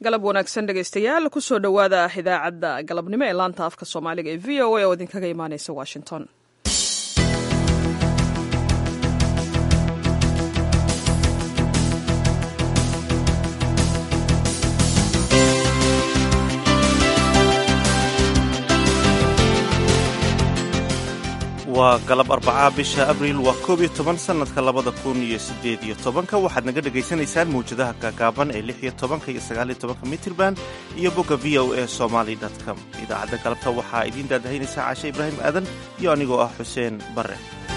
galab wanaagsan dhegaystayaal kusoo dhowaada idaacadda galabnimo ee laanta afka soomaaliga ee v o a oo idinkaga imaaneysa washington waa galab arbacaa bisha abriil waa koob iyo toban sannadka labada kun iyo siddeed iyo tobanka waxaad naga dhegaysanaysaan mawjadaha gaagaaban ee lix iyo tobanka iyo sagaaliyo tobanka mitirban iyo bogga v o a somaly com idaacadda galabta waxaa idiin daadahaynaysaa caashe ibraahim aadan iyo anigoo ah xuseen barre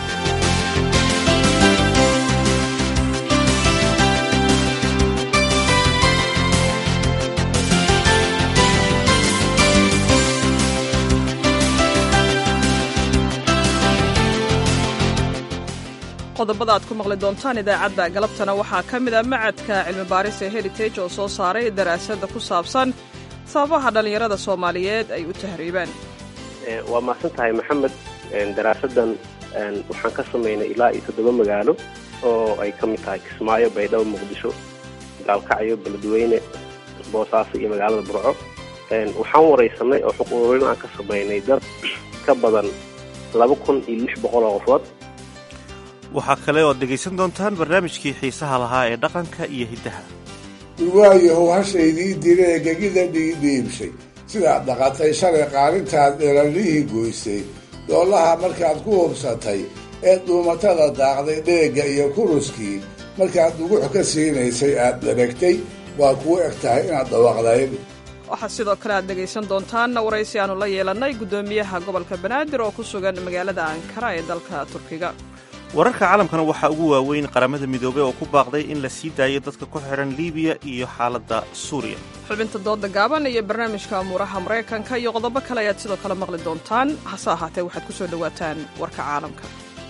qodobada aad ku maqli doontaan idaacadda galabtana waxaa ka mid a macadka cilmi baaris ee heritage oo soo saaray daraasadda ku saabsan sababaha dhallinyarada soomaaliyeed ay u tahriibaan waa mahadsan tahay maxamed daraasaddan waxaan ka samaynay ilaa iyo toddoba magaalo oo ay ka mid tahay kismaayo baydhabo muqdisho gaalkacyo beledweyne boosaaso iyo magaalada burco waxaan waraysanay oo xuquuq ururin aan ka samaynay dad ka badan laba kun iyo lix boqol oo qofood waxaa kale oad dhegaysan doontaan barnaamijkii xiisaha lahaa ee dhaqanka iyo hiddaha waayahow hashaydii diree gegida dhiidhiibshay sidaad dhaqatay shalay qaalintaad dherallihii goysay doolaha markaad ku hubsatay ee dhuumatada daaqday dheegga iyo kuruskii markaad dugux ka siinaysay aad dheragtay waa kuu eg tahay inaad dhawaaqdayn waxaa sidoo kale aad dhegaysan doontaan waraysi aanu la yeelannay guddoomiyaha gobolka banaadir oo ku sugan magaalada ankara ee dalka turkiga wararka caalamkana waxaa ugu waaweyn qaramada midoobey oo ku baaqday in la sii daayo dadka ku xidhan liibiya iyo xaaladda suuriya xubinta dooda gaaban iyo barnaamijka amuuraha maraykanka iyo qodobo kale ayaad sidoo kale maqli doontaan hase ahaatee waxaad ku soo dhowaataan warka caalamka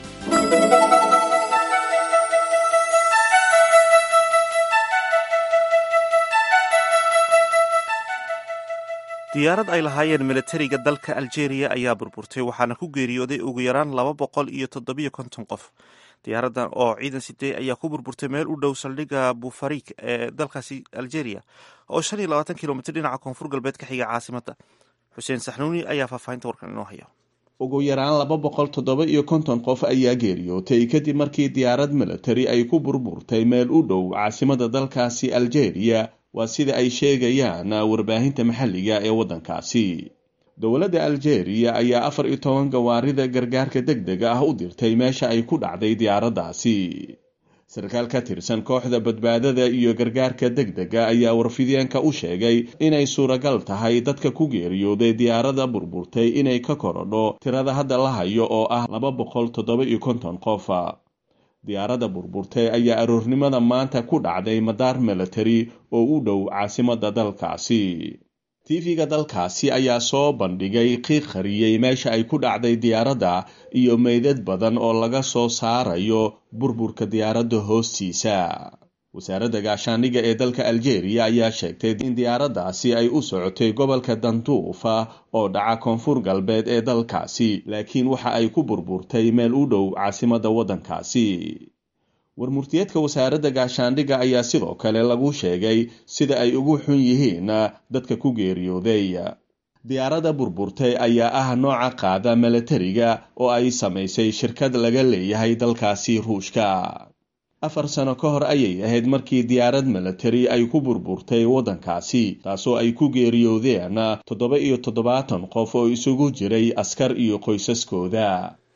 diyaarad ay lahaayeen milatariga dalka aljeeriya ayaa burburtay waxaana ku geeriyooday ugu yaraan laba boqol iyo toddobiyo konton qof diyaaraddan oo ciidan sidee ayaa ku burburtay meel u dhow saldhigga bufarik ee dalkaasi aljeeriya oo shan iyo labaatan kilomitr dhinaca koonfur galbeed ka xiga caasimadda xuseen saxnuuni ayaa faahfaahinta warkan inoo haya ugu yaraan laba boqol toddoba iyo konton qof ayaa geeriyootay kadib markii diyaarad milatari ay ku burburtay meel u dhow caasimada dalkaasi aljeeriya waa sida ay sheegayaan warbaahinta maxalliga ee waddankaasi dowladda aljeeriya ayaa afar iyo toban gawaarida gargaarka deg dega ah u dirtay meesha ay ku dhacday diyaaraddaasi sarkaal ka tirsan kooxda badbaadada iyo gargaarka deg dega ayaa warfideenka u sheegay inay suuragal tahay dadka ku geeriyooday diyaaradda burburtay inay ka korodho tirada hadda la hayo oo ah laba boqol toddoba iyo konton qof diyaaradda burburtay ayaa aroornimada maanta ku dhacday madaar milatari oo u dhow caasimadda dalkaasi tv-ga dalkaasi ayaa soo bandhigay qiiq qariyey meesha ay ku dhacday diyaaradda iyo meydad badan oo laga soo saarayo burburka diyaaradda hoostiisa wasaaradda gaashaandhigga ee dalka aljeeriya ayaa sheegtay in diyaaraddaasi ay u socotay gobolka danduufa oo dhaca koonfur galbeed ee dalkaasi laakiin waxa ay ku burburtay meel u dhow caasimadda waddankaasi warmurtiyeedka wasaaradda gaashaandhigga ayaa sidoo kale lagu sheegay sida ay ugu xun yihiin dadka ku geeriyooday diyaaradda burburtay ayaa ah nooca qaada milatariga oo ay samaysay shirkad laga leeyahay dalkaasi ruushka afar sano ka hor ayay ahayd markii diyaarad milatari ay ku burburtay waddankaasi taasoo ay ku geeriyoodeen toddoba iyo toddobaatan qof oo isugu jiray askar iyo qoysaskooda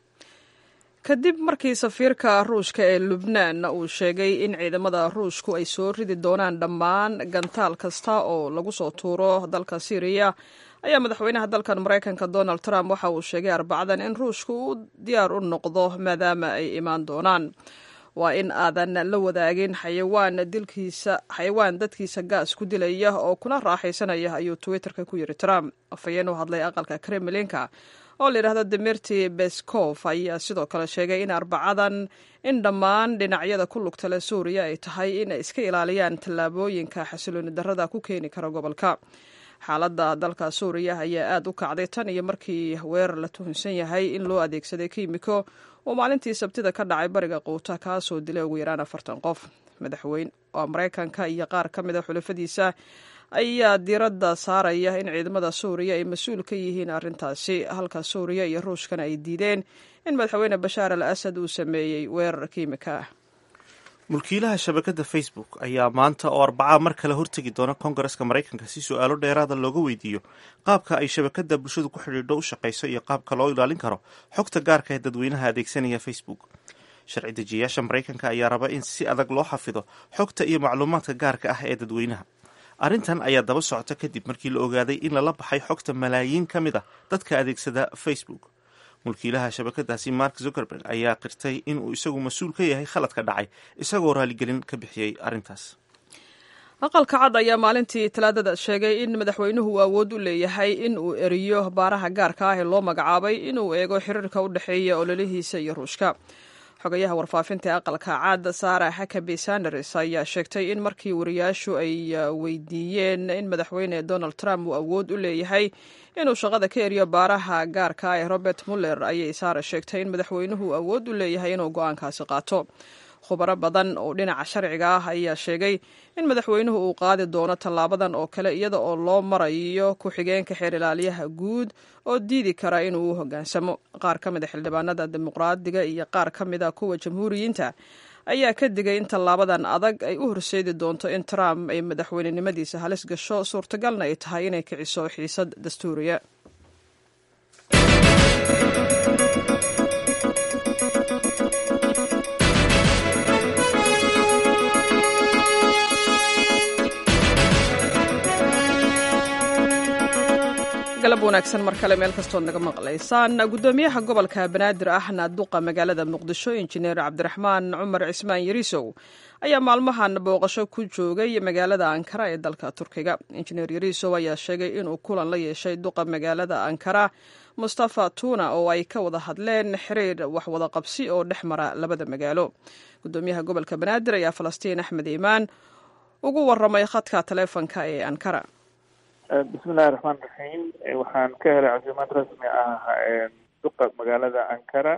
kadib markii safiirka ruushka ee lubnaan uu sheegay in ciidamada ruushku ay soo ridi doonaan dhammaan gantaal kasta oo lagu soo tuuro dalka syriya ayaa madaxweynaha dalkan maraykanka donald trump waxa uu sheegay arbacadan in ruushku uu diyaar u noqdo maadaama ay imaan doonaan waa in aadan la wadaagin xayawaan dilkiisa xayawaan dadkiisa gaas ku dilaya oo kuna raaxaysanaya ayuu twitterka ku yiri trump afhayeen u hadlay aqalka kremlinka oo la yidhahdo demirti beskov ayaa sidoo kale sheegay in arbacadan in dhammaan dhinacyada ku lugta leh suuriya ay tahay in ay iska ilaaliyaan tallaabooyinka xasilooni darrada ku keeni kara gobolka xaaladda dalka suuriya ayaa aada u kacday tan iyo markii weerar la tuhunsan yahay in loo adeegsaday kiimiko oo maalintii sabtida ka dhacay bariga quuta kaasoo dilay ugu yaraan afartan qof madaxweyne oo maraykanka iyo qaar ka mid a xulafadiisa ayaa diiradda saaraya in ciidamada suuriya ay mas-uul ka yihiin arrintaasi halka suuriya iyo ruushkana ay diideen in madaxweyne bashaar al asad uu sameeyey weerar kiimika ah mulkiilaha shabakadda facebook ayaa maanta oo arbacaa mar kale hortegi doona kongareska maraykanka si su-aalo dheeraada looga weydiiyo qaabka ay shabakadda bulshadu ku xidhiidho u shaqayso iyo qaabka loo ilaalin karo xogta gaarka ee dadweynaha adeegsanaya facebook sharci dejiyayaasha maraykanka ayaa raba in si adag loo xafido xogta iyo macluumaadka gaarka ah ee dadweynaha arrintan ayaa daba socota kadib markii la ogaaday in lala baxay xogta malaayiin ka mid a dadka adeegsada facebook mulkiilaha shabakadaasi mark zuckerberg ayaa qirtay inuu isagu mas-uul ka yahay khaladka dhacay isagoo raaligelin ka bixiyey arrintaas aqalka cad ayaa maalintii talaadada sheegay in madaxweynuhu uu awood u leeyahay in uu eriyo baaraha gaarka ah ee loo magacaabay inuu eego xiriirka u dhexeeya ololihiisa iyo ruushka xogayaha warfaafinta ee aqalka cad sara hakabi sanders ayaa sheegtay in markii wariyaashu ay weydiiyeen in madaxweyne donald trump uu awood u leeyahay inuu shaqada ka eriyo baaraha gaarka ee robert muller ayay sara sheegtay in madaxweynuhu awood u leeyahay inuu go-aankaasi qaato khubaro badan oo dhinaca sharciga ah ayaa sheegay in madaxweynuhu uu qaadi doono tallaabadan oo kale iyada oo loo marayo ku-xigeenka xeer ilaaliyaha guud oo diidi kara inuu u hoggaansamo qaar ka mid a xildhibaanada dimuqraadiga iyo qaar ka mid a kuwa jamhuuriyiinta ayaa ka digay in tallaabadan adag ay u horseedi doonto in trump ay madaxweynenimadiisa halis gasho suurtagalna ay tahay inay kiciso xiisad dastuuriya galab wanaagsan mar kale meel kastood naga maqlaysaan guddoomiyaha gobolka banaadir ahna duqa magaalada muqdisho injineer cabdiraxmaan cumar cismaan yariisow ayaa maalmahan booqasho ku joogay magaalada ankara ee dalka turkiga injineer yariisow ayaa sheegay inuu kulan la yeeshay duqa magaalada ankara mustafa tuna oo ay ka wada hadleen xiriir waxwada qabsi oo dhex mara labada magaalo guddoomiyaha gobolka banaadir ayaa falastiin axmed iimaan ugu waramay khadka taleefonka ee ankara bismillahi raxmaan raxiim waxaan ka helay casiimad rasmi ah duqa magaalada ankara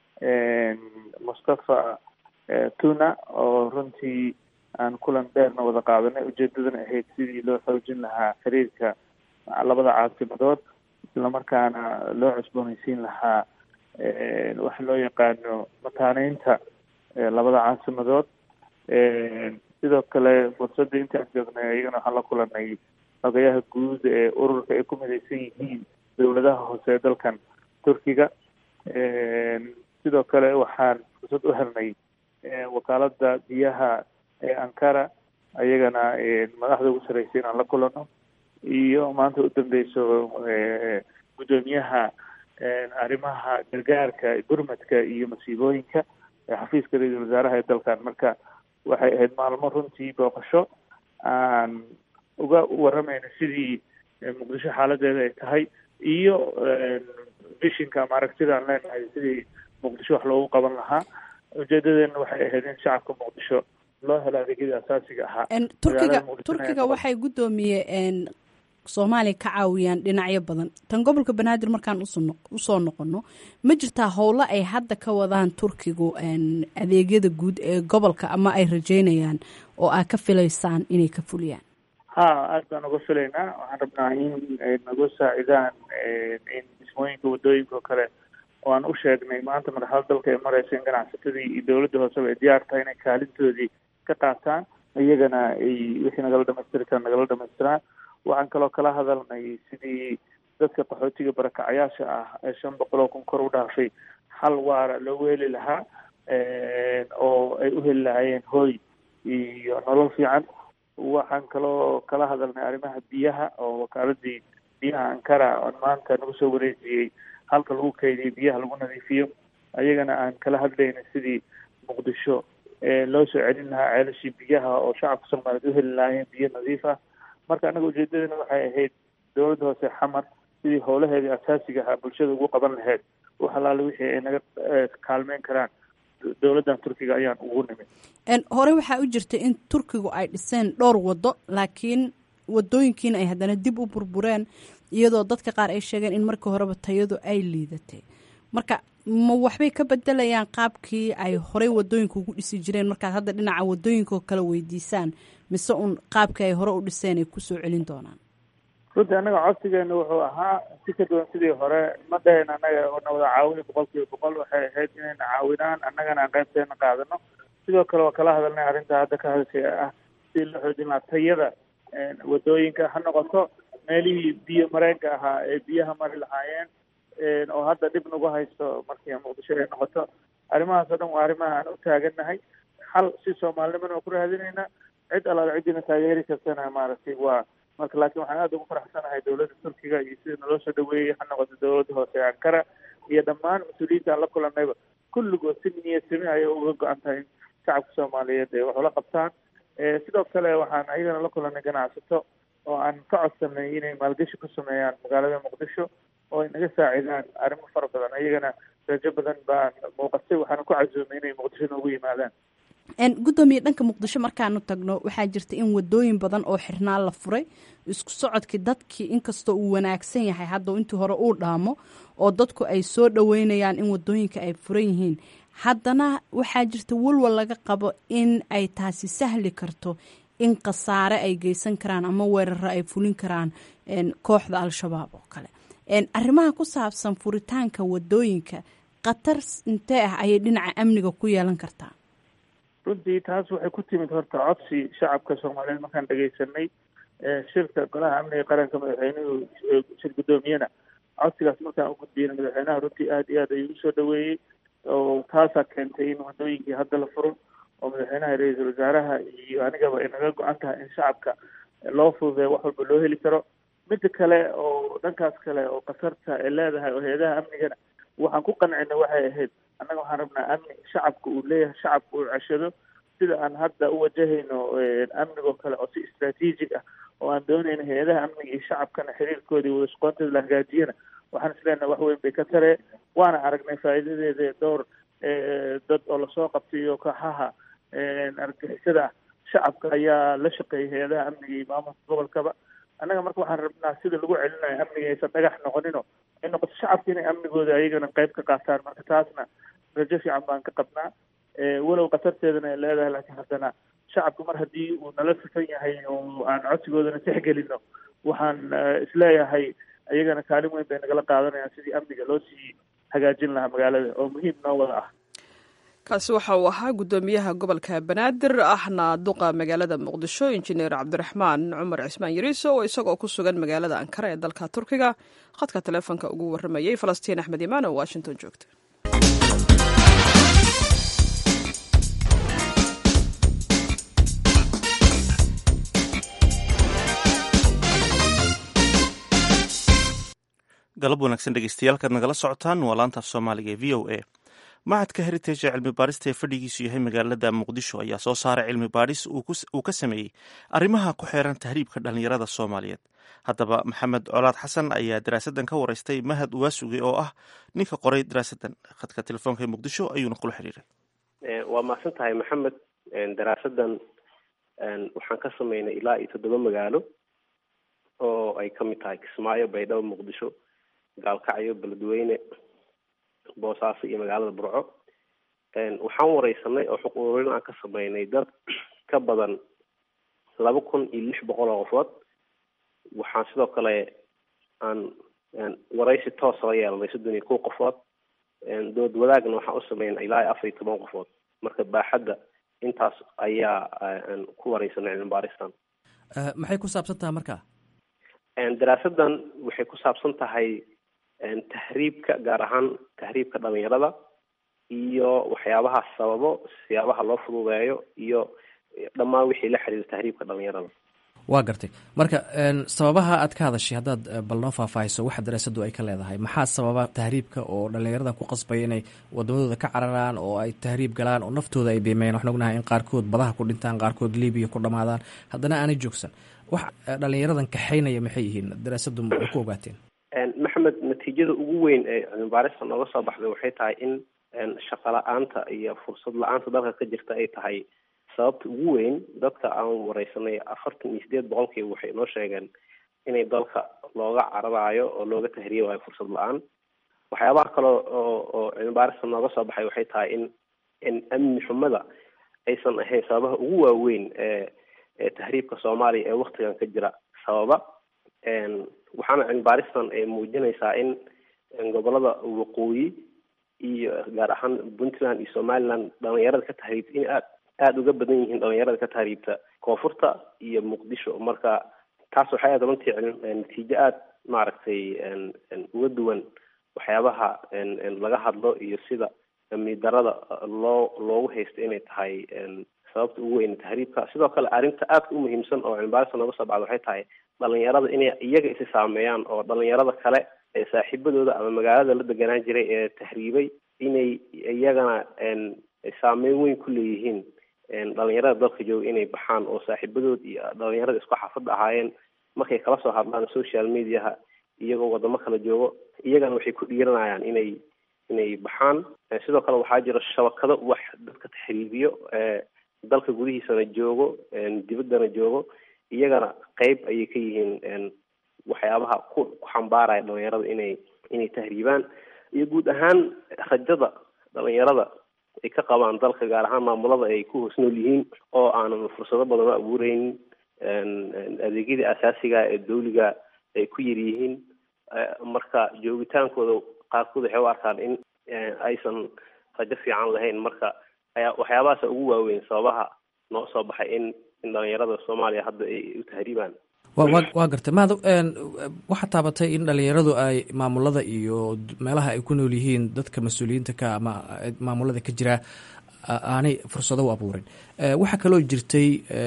mustafa tuna oo runtii aan kulan dheerna wada qaadanay ujeedadana ahayd sidii loo xoojin lahaa xiriirka labada caasimadood islamarkaana loo cusboonaysiin lahaa waxa loo yaqaano mataaneynta labada caasimadood sidoo kale fursadda intaan joognay iyagana waxaan la kulanay xogayaha guud ee ururka ay ku midaysan yihiin dowladaha hoose ee dalkan turkiga sidoo kale waxaan fursad u helnay wakaalada biyaha ee ankara ayagana madaxda ugu sarreysay inaan la kulano iyo maanta u dambeyso guddoomiyaha arrimaha gargaarka gurmadka iyo masiibooyinka xafiiska ra-iisul wasaaraha ee dalkan marka waxay ahayd maalmo runtii booqasho aan uga waramayna sidii muqdisho xaaladeeda ay tahay iyo bishinka ama aragtida aan leenahay sidii muqdisho wax loogu qaban lahaa ujeedadeena waxay ahayd in shacabka muqdisho loo helo adeegyadii asaasiga ahaa turkiga turkiga waxay guddoomiye soomaaliya ka caawiyaan dhinacyo badan tan gobolka banaadir markaan usoo noqono ma jirtaa howlo ay hadda ka wadaan turkigu adeegyada guud ee gobolka ama ay rajeynayaan oo aad ka filaysaan inay ka fuliyaan ha aada baan uga filaynaa waxaan rabnaa in nagu saacidaan in dhismooyinka wadooyinka oo kale oo aan u sheegnay maanta madaxda dalka ay mareysa in ganacsatadii iyo dowladda hooseba ay diyaar tahay inay kaalintoodii ka qaataan iyagana ay wixii nagala dhamaystiri karaan nagala dhamaystiraan waxaan kaloo kala hadalnay sidii dadka qaxootiga barakacayaasha ah ee shan boqol oo kun kor u dhaafay xal waara loogu heli lahaa oo ay u heli lahaayeen hooy iyo nolol fiican waxaan kaloo kala hadalnay arrimaha biyaha oo wakaaladii biyaha ankara oon maanta nagu soo wareejiyey halka lagu keydiyay biyaha lagu nadiifiyo ayagana aan kala hadlayna sidii muqdisho loo soo celin lahaa ceelashii biyaha oo shacabka soomaaliyeed u heli lahaayeen biyo nadiif ah marka annaga ujeedadana waxay ahayd dowladda hoose xamar sidii howlaheedii asaasiga ahaa bulshada ugu qaban lahayd wax alaale wixii ay naga kaalmeyn karaan dowladdan turkiga ayaan ugu nimid hore waxaa u jirta in turkigu ay dhiseen dhowr waddo laakiin wadooyinkiina ay haddana dib u burbureen iyadoo dadka qaar ay sheegeen in markii horeba tayadu ay liidatay marka ma waxbay ka bedelayaan qaabkii ay horey wadooyinka ugu dhisi jireen markaad hadda dhinaca wadooyinkaoo kale weydiisaan mise un qaabka ay hore u dhiseen ay kusoo celin doonaan runtii annaga codsigeena wuxuu ahaa si ka duwan sidii hore ma dhahayn annaga na wada caawini boqol kiiba boqol waxay ahayd inayna caawinaan annagana aan qaybteena qaadano sidoo kale waa kala hadalnay arrinta hadda ka hadashay ah si la xoojin lahaa tayada wadooyinka ha noqoto meelihii biyo mareenka ahaa ee biyaha mari lahaayeen oo hadda dhib nagu haysto markii muqdisho ay noqoto arrimahaas oo dhan waa arrimaha aan u taagannahay xal si soomaalinimana waa ku raadinaynaa cid allaala ciddina taageeri kartana maaragtay waa marka laakiin waxaan aada ugu faraxsanahay dowladda turkiga iyo sida naloo soo dhaweeyey ha noqoto dowladda hoose ee ankara iyo dhammaan mas-uuliyiinta aan la kulannayba kulligood si niyad sami ayay uga go-an tahay in shacabka soomaaliyeed ay wax ula qabtaan sidoo kale waxaan ayagana la kulannay ganacsato oo aan ka codsanay inay maalgashi ku sameeyaan magaalada muqdisho oo ay naga saacidaan arrimo fara badan ayagana rajo badan baan muuqatay waxaana ku casuumay inay muqdisho noogu yimaadaan gudoomiye dhanka muqdisho markaanu tagno waxaa jirta in wadooyin badan oo xirnaa la furay isku socodkii dadkii inkastoo uu wanaagsan yahay hadda intii hore uu dhaamo oo dadku ay soo dhaweynayaan in wadooyinka ay furan yihiin haddana waxaa jirta walwal laga qabo in ay taasi sahli karto in khasaare ay geysan karaan ama weeraro ay fulin karaan kooxda al-shabaab oo kale arrimaha ku saabsan furitaanka wadooyinka khatar intee ah ayay dhinaca amniga ku yeelan kartaa runtii taas waxay ku timid horta codsi shacabka soomaaliyeed markaan dhegaysanay shirka golaha amniga qaranka madaxweynuhu shir guddoomiyena codsigaas markaan u gudbiyena madaxweynaha runtii aada iyo aad ayuu usoo dhaweeyey oo taasaa keentay in wadooyinkii hadda la furo oo madaxweynaha ra-iisul wasaaraha iyo anigaba ay naga go-an tahay in shacabka loo fududeeyo wax walba loo heli karo midda kale oo dhankaas kale oo khatarta ay leedahay oo hay-adaha amnigana waxaan ku qancinay waxay ahayd annaga waxaan rabnaa amni shacabka uu leeyahay shacabka uu ceshado sida aan hadda u wajahayno amnigoo kale oo si istraatiijig ah oo aan doonayno hay-adaha amniga iyo shacabkana xiriirkooda iyo wadashaqoontooda la hagaajiyana waxaan isleenahay wax weyn bay ka taree waana aragnay faa'iidadeeda dhowr dad oo lasoo qabtay iyo kooxaha argixisada ah shacabka ayaa la shaqeeyay hay-adaha amniga iyo maamulka gobolkaba annaga marka waxaan rabnaa sida lagu celinayo amniga aysan dhagax noqonino ay noqoto shacabka inay amnigooda ayagana qayb ka qaataan marka taasna rajo fiican baan ka qabnaa walow khatarteedana ay leedahay laakiin haddana shacabka mar haddii uu nala sifan yahay oo aan codsigoodana tixgelino waxaan isleeyahay ayagana kaalin weyn bay nagala qaadanayaan sidii amniga loo sii hagaajin lahaa magaalada oo muhiim noo wada ah kaasi waxa uu ahaa guddoomiyaha gobolka banaadir ahna duqa magaalada muqdisho injineer cabdiraxmaan cumar cismaan yariiso oo isagoo ku sugan magaalada ankara ee dalka turkiga khadka taleefonka ugu warramayay falastiin axmed imaan oo washington joogta galab wanaagsan dhegeystayaal kaad nagala socotaan waa laantaaf soomaaliga ee v o a macadka heritage ee cilmi baarista ee fadhigiisu yahay magaalada muqdisho ayaa soo saaray cilmi baadhis uu ka sameeyey arrimaha ku xeeran tahriibka dhallinyarada soomaaliyeed haddaba maxamed colaad xasan ayaa daraasadan ka wareystay mahad uwaasuge oo ah ninka qoray daraasadan khadka telefoonka ee muqdisho ayuuna kula xiriiray waa mahadsan tahay maxamed daraasadan waxaan ka sameynay ilaa iyo toddoba magaalo oo ay ka mid tahay kismaayo baydhabo muqdisho gaalkacyo beledweyne boosaaso iyo magaalada burco waxaan wareysanay oo xuquuq ururin aan ka sameynay dad ka badan laba kun iyo lix boqol oo qofood waxaan sidoo kale aan wareysi toosa la yeelanay soddon iyo kow qofood dood wadaagna waxaan u sameynay ilaa iyo afar iyo toban qofood marka baaxadda intaas ayaa ku wareysanay cilmi baaristan maxay ku saabsan tahay marka daraasadan waxay ku saabsan tahay tahriibka gaar ahaan tahriibka dhalinyarada iyo waxyaabaha sababo siyaabaha loo fududeeyo iyo dhammaan wixii la xiriira tahriibka dhalinyarada waa gartay marka sababaha aad ka hadashay haddaad bal noo faahfaahiso waxa daraasadu ay ka leedahay maxaa sababa tahriibka oo dhallinyaradan ku qasbaya inay wadamadooda ka cararaan oo ay tahriib galaan oo naftooda ay beemeeyaan waxaan ognahay in qaarkood badaha ku dhintaan qaarkood libiya ku dhamaadaan haddana aanay joogsan wax dhallinyaradan kaxaynaya maxay yihiin daraasadu ma ku ogaateen maxamed natiijada ugu weyn ee cilmibaarista nooga soo baxday waxay tahay in shaqo la-aanta iyo fursad la-aanta dalka ka jirta ay tahay sababta ugu weyn dadka aan wareysanay afartan iyo sideed boqolkiiba waxay noo sheegeen inay dalka looga cararaayo oo looga tahriibayo fursad la-aan waxyaabaha kale oo oo cilmibaarista nooga soo baxay waxay tahay in in amni xumada aysan ahayn sababaha ugu waaweyn ee ee tahriibka soomaaliya ee waktigan ka jira sababa waxaana cilmibaaristan ay muujinaysaa in gobolada waqooyi iyo gaar ahaan puntland iyo somaliland dhalinyarada ka tahriibta in aad aada uga badan yihiin dhalinyarada ka tahriibta koonfurta iyo muqdisho marka taas waxay aad runtii natiijo aada maaragtay uga duwan waxyaabaha laga hadlo iyo sida amni darada loo loogu haysto inay tahay sababta ugu weyn tahriibka sidoo kale arrinta aadka u muhiimsan oo cilmibaarista nooga soo bacda waxay tahay dhalinyarada inay iyaga isi saameeyaan oo dhalinyarada kale ee saaxiibadooda ama magaalada la deganaan jiray ee tahriibay inay iyagana saameyn weyn ku leeyihiin dhalinyarada dalka jooga inay baxaan oo saaxiibadood iyo dhalinyarada isku xaafadda ahaayeen markay kala soo hadlaan social mediaha iyagoo wadamo kala joogo iyagana waxay ku dhiiranayaan inay inay baxaan sidoo kale waxaa jira shabakado wax dadka taxriibiyo dalka gudihiisana joogo dibaddana joogo iyagana qeyb ayay ka yihiin waxyaabaha ku ku xambaaraya dhalinyarada inay inay tahriibaan iyo guud ahaan rajada dhalinyarada ay ka qabaan dalka gaar ahaan maamulada ay ku hoos nool yihiin oo aanan fursado badan u abuureynin adeegyadii asaasiga ee dawliga ay ku yar yihiin marka joogitaankooda qaarkood waxay u arkaan in aysan rajo fiican lahayn marka ayaa waxyaabahaasa ugu waaweyn sababaha noo soo baxay in in dhalinyarada soomaaliya hadda ay u tahriibaan wa wa waa gartay mahad waxaa taabatay in dhalinyaradu ay maamulada iyo meelaha ay ku nool yihiin dadka mas-uuliyiinta ka ama maamulada ka jira aanay fursado u abuurin waxaa kaloo jirtay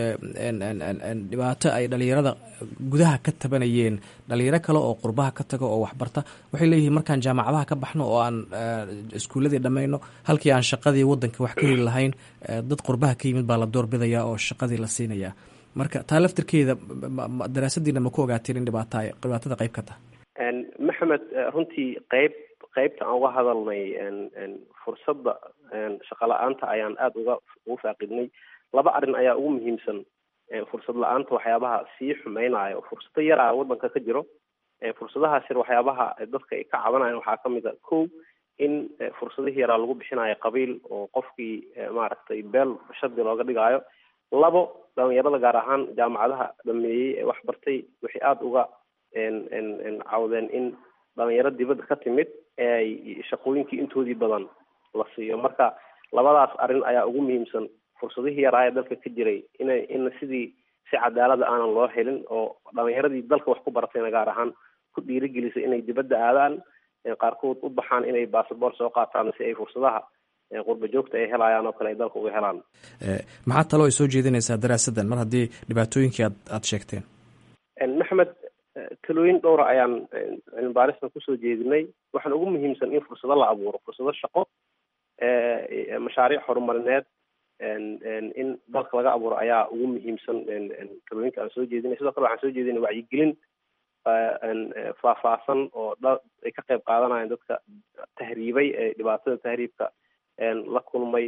dhibaato ay dhalinyarada gudaha ka tabanayeen dhalinyaro kale oo qurbaha ka taga oo waxbarta waxay leeyihiin markaan jaamacadaha ka baxno oo aan iskuuladii dhammayno halkii aan shaqadii wadanka wax ka heli lahayn dad qurbaha ka yimid baa la doorbidaya oo shaqadii la siinaya marka taa laftirkeeda daraasadiina ma ku ogaateen in dhibaata dhibaatada qayb ka tahay maxamed runtii qeyb qeybta aan uga hadalnay fursadda shaqo la-aanta ayaan aada uga ugu faaqidnay laba arrin ayaa ugu muhiimsan fursad la-aanta waxyaabaha sii xumeynaya oo fursado yar ah wadanka ka jiro fursadahaas yar waxyaabaha dadka ay ka cabanayan waxaa kamid a ko in fursadihii yaraa lagu bixinayo qabiil oo qofkii maaragtay beel shardi looga dhigaayo labo dhalinyarada gaar ahaan jaamacadaha dhameeyey ee wax bartay waxay aada uga cawdeen in dhalinyaro dibadda ka timid eeay shaqooyinkii intoodii badan la siiyo marka labadaas arrin ayaa ugu muhiimsan fursadihii yaraa ee dalka ka jiray ina in sidii si cadaalada aanan loo helin oo dhalinyaradii dalka wax ku baratayna gaar ahaan ku dhiirigelisay inay dibadda aadaan qaarkood u baxaan inay basaboort soo qaataan si ay fursadaha qurba joogta ay helayaan oo kale ay dalka uga helaan maxaa taloo ay soo jeedinaysaa daraasadan mar haddii dhibaatooyinkii aad aada sheegteen maxamed talooyin dhowra ayaan cilmibaaristan kusoo jeedinay waxaan ugu muhiimsan in fursado la abuuro fursado shaqo mashaariic horumarineed in dalka laga abuuro ayaa ugu muhiimsan talooyinka aan soo jeedinay sidoo kale waxaan soo jeedinay wacyigelin faahfaahsan oo dha ay ka qayb qaadanayaan dadka tahriibay ee dhibaatada tahriibka la kulmay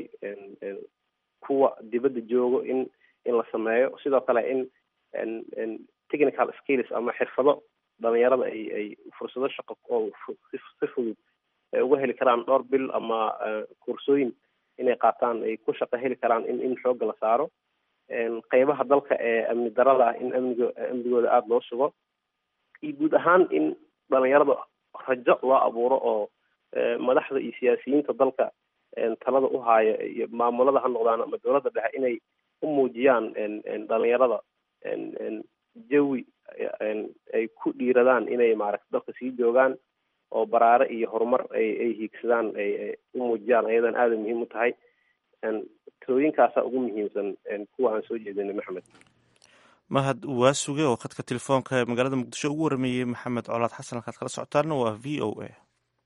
kuwa dibadda joogo in in la sameeyo sidoo kale in technical skills ama xirfado dhalinyarada ay ay fursado shaqo oo si fudud ay uga heli karaan dhowr bil ama kursooyin inay qaataan ay ku shaqo heli karaan in in xoogga la saaro qeybaha dalka ee amni darada ah in amnigo amnigooda aada loo sugo iyo guud ahaan in dhalinyarada rajo loo abuuro oo madaxda iyo siyaasiyiinta dalka talada u haaya iyo maamulada ha noqdaan ama dowladda dhexe inay u muujiyaan dhalinyarada jawi ay ku dhiiradaan inay maaragta dalka sii joogaan oo baraare iyo horumar ay ay hiigsadaan ay u muujiyaan ayadan aada muhiim u tahay talooyinkaasa ugu muhiimsan kuwa aan soo jeedinay maxamed mahad waa suge oo khadka telefoonka ee magaalada muqdisho ugu warameeyey maxamed colaad xasan halkaad kala socotaana waa v o a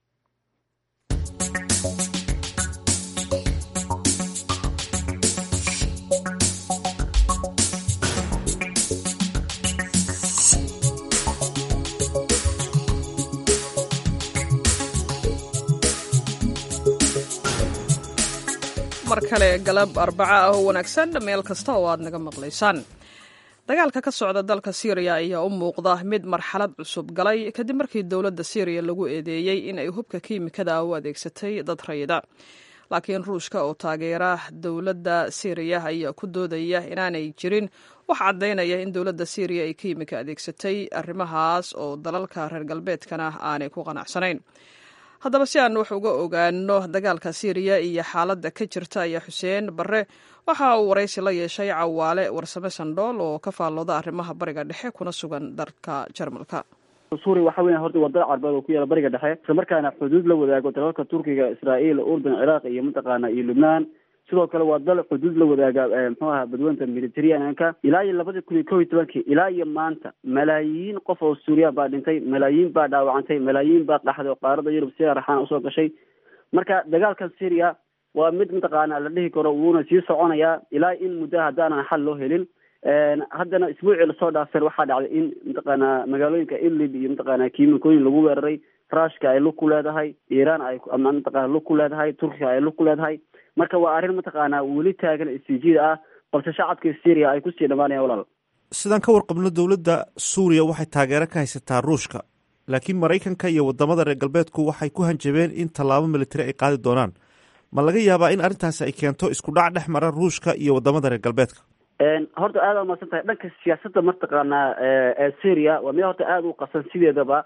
mar kale galab arbaca ah oo wanaagsan meel kasta oo aad naga maqlaysaan dagaalka ka socda dalka syriya ayaa u muuqda mid marxalad cusub galay kadib markii dowladda syriya lagu eedeeyey in ay hubka kiimikada u adeegsatay dad rayida laakiin ruushka oo taageera dowladda syriya ayaa ku doodaya inaanay jirin waxaa caddaynaya in dowladda syriya ay kiimika adeegsatay arrimahaas oo dalalka reer galbeedkana aanay ku qanacsanayn haddaba si aan wax uga ogaano dagaalka syriya iyo xaaladda ka jirta ayaa xuseen barre waxa uu waraysi la yeeshay cawaale warsame sandhool oo ka faallooda arrimaha bariga dhexe kuna sugan dalka jarmalka suuriya waxa weya horta waa dal carbeed oo ku yaala bariga dhexe isla markaana xuduud la wadaago dalalka turkiga israa'iil urdun ciraaq iyo mataqaana iyo lubnaan sidoo kale waa dal xuduud la wadaaga muxuu aha badweynta mediterraneanka ilaa iyo labadii kun iyo kob iyo tobankii ilaa iyo maanta malaayiin qof oo suuriya baa dhintay malaayiin baa dhaawacantay malaayiin baa qaxday oo qaarada yurub si raxaan usoo gashay marka dagaalkan syria waa mid mataqaana la dhihi karo wuuna sii soconayaa ilaa in muddo haddaanan xal loo helin haddana isbuucii lasoo dhaafeen waxaa dhacday in mataqaana magaalooyinka idlib iyo mataqaana kiimikooyin lagu weeraray rushka ay lug ku leedahay iiraan ay ama mataqana lug ku leedahay turkiga ay lug ku leedahay marka waa arrin mataqaana weli taagan istijiida ah balse shacabka syria ay kusii dhamaanayaan walaal sidaan ka warqabno dowladda suuriya waxay taageero ka haysataa ruushka laakiin maraykanka iyo wadamada reer galbeedku waxay ku hanjabeen in tallaabo militari ay qaadi doonaan ma laga yaabaa in arrintaasi ay keento isku dhac dhex mara ruushka iyo wadamada reer galbeedka horta aada umaasan tahay dhanka siyaasadda mataqaana ee syria waa mid horta aada u qasan sideedaba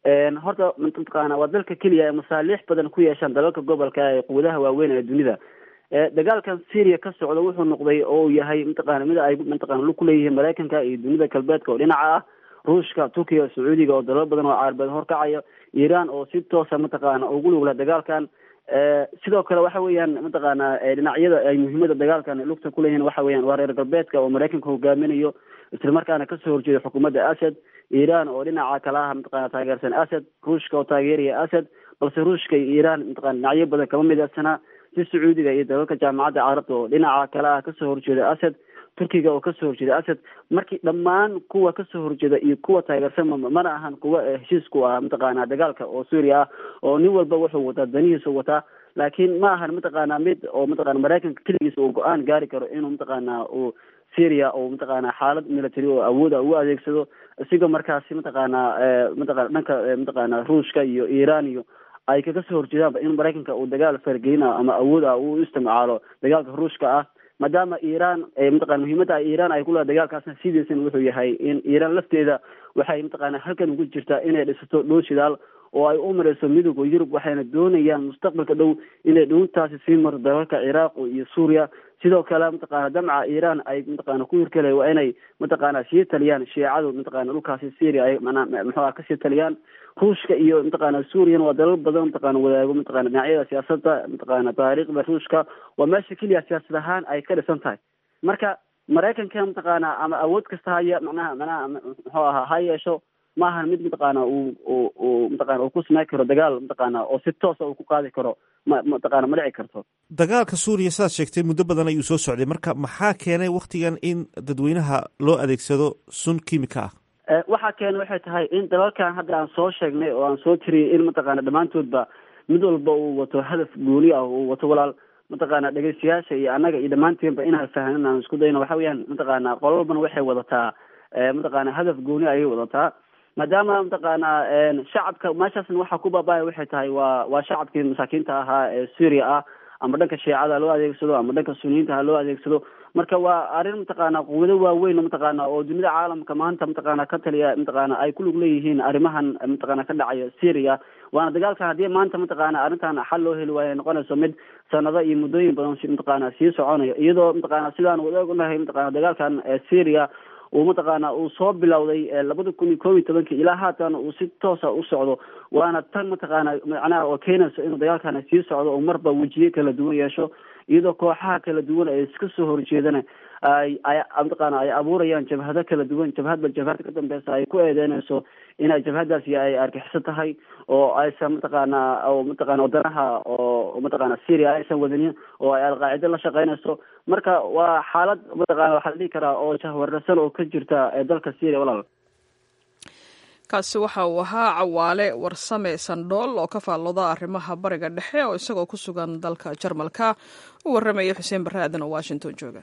horta mataqaana waa dalka keliya ee masaaliix badan ku yeeshaan dalalka gobolka ee quwadaha waaweyn ee dunida dagaalkan syria ka socda wuxuu noqday oo uu yahay mataqana mid ay mataqana lug kuleeyihiin maraykanka iyo dunida galbeedka oo dhinaca ah ruushka turkiga sacuudiga oo dalal badan oo carabeed horkacaya iiraan oo si toosa mataqaana ugu lugla dagaalkan sidoo kale waxa weeyaan mataqaana dhinacyada ay muhiimada dagaalkan lugta kuleeyihiin waxa weeyaan waa reer galbeedka oo maraykanka hogaaminayo islamarkaana kasoo horjeeda xukuumadda asad iiraan oo dhinaca kala ah mataqana taageersan asad ruushka oo taageeraya asad balse ruushka iyo iiraan mataqana dhinacyo badan kama midaysanaa si sacuudiga iyo dalalka jaamacadda carabta oo dhinaca kale ah kasoo horjeeda asad turkiga oo kasoo horjeeda asad markii dhammaan kuwa kasoo horjeeda iyo kuwa taageersan mana ahan kuwa heshiisku ah mataqaana dagaalka oo suuriya ah oo nin walba wuxuu wataa danihiisa wataa laakiin ma ahan mataqaana mid oo mataqana maraykanka keligiisa uu go-aan gaari karo inuu mataqaana uu syria oo mataqaana xaalad military oo awooda ugu adeegsado isigoo markaasi mataqaana mataqana dhanka mataqaana ruushka iyo iiraan iyo ay kaga soo horjeedaanba in maraykanka uu dagaal fargelina ama awood ah uu isticmaalo dagaalka ruushka ah maadaama iiraan mataqana muhiimadda iiraan ay kuleedahay dagaalkaasna sidiisana wuxuu yahay in iiraan lafteeda waxay mataqana halkan ugu jirtaa inay dhisato dhow shidaal oo ay u mareyso midooda yurub waxayna doonayaan mustaqbalka dhow inay dhowintaasi sii marto dalalka ciraaq iyo suuriya sidoo kale mataqana damca iiraan ay mataqana ku hirkale waa inay mataqana sii taliyaan shiicadu mataqana dhulkaasi syria ay manaa muxuuha kasii taliyaan ruushka iyo mataqana suuriyan waa dalal badan mataqana wadaago mataqana dhinacyada siyaasadda mataqana taariikhda ruushka waa meesha keliya siyaasad ahaan ay ka dhisan tahay marka maraykanka mataqana ama awood kasta haya macnaha manaha muxuu ahaa ha yeesho maahan mid mataqaana uu u u mataqana uu ku samey karo dagaal mataqaana oo si toosa uu ku qaadi karo ma mataqana ma dhici karto dagaalka suuriya sidaad sheegtay muddo badan ayuu soo socday marka maxaa keenay waktigan in dadweynaha loo adeegsado sun kimika ah waxaa keenay waxay tahay in dalalkan hadda aan soo sheegnay oo aan soo tiriyay in mataqana dhammaantoodba mid walba uu wato hadaf gooni ah uu wato walaal mataqana dhegeystayaasha iyo annaga iyo dhammaanteenba inaan fahnin aan isku dayno waxa weeyaan mataqana qolo walbana waxay wadataa mataqana hadaf gooni ayay wadataa maadaama mataqaana shacabka meeshaasna waxaa ku baabaya waxay tahay waa waa shacabkii masaakiinta ahaa ee syria ah ama dhanka shiicada loo adeegsado ama dhanka suniyiinta ha loo adeegsado marka waa arrin mataqaana quwado waaweyn mataqaana oo dunida caalamka maanta mataqaana ka taliya mataqaana ay ku lug leeyihiin arrimahan mataqaana ka dhacaya syria waana dagaalkan haddii maanta mataqaana arrintan xal loo heli waayo noqonayso mid sanado iyo muddooyin badan mataqaana sii soconayo iyadoo mataqaana sidaan wada ognahay mataqana dagaalkan syria uu mataqaana uu soo bilowday labada kun iyo koob iyo tobankii ilaa haatan uu si toosa u socdo waana tan mataqaana macnaha oo keenayso inuu dagaalkana sii socdo oo marba wejiye kala duwan yeesho iyadoo kooxaha kala duwan ay iska soo horjeedana ay ay mataqaana ay abuurayaan jabhado kala duwan jabhadba jabhada ka dambeysa ay ku eedeynayso inay jabhadaasi ay argixiso tahay oo aysan mataqaana oo mataqana wadanaha oo mataqana syria aysan wadanin oo ay alqaacida la shaqeynayso marka waa xaalad mataqana waxaa la dhihi karaa oo jahwararsan oo ka jirta ee dalka syria walaal kaasi waxa uu ahaa cawaale warsame sandhool oo ka faallooda arrimaha bariga dhexe oo isagoo ku sugan dalka jarmalka u warramaya xuseen barre aadan oo washington jooga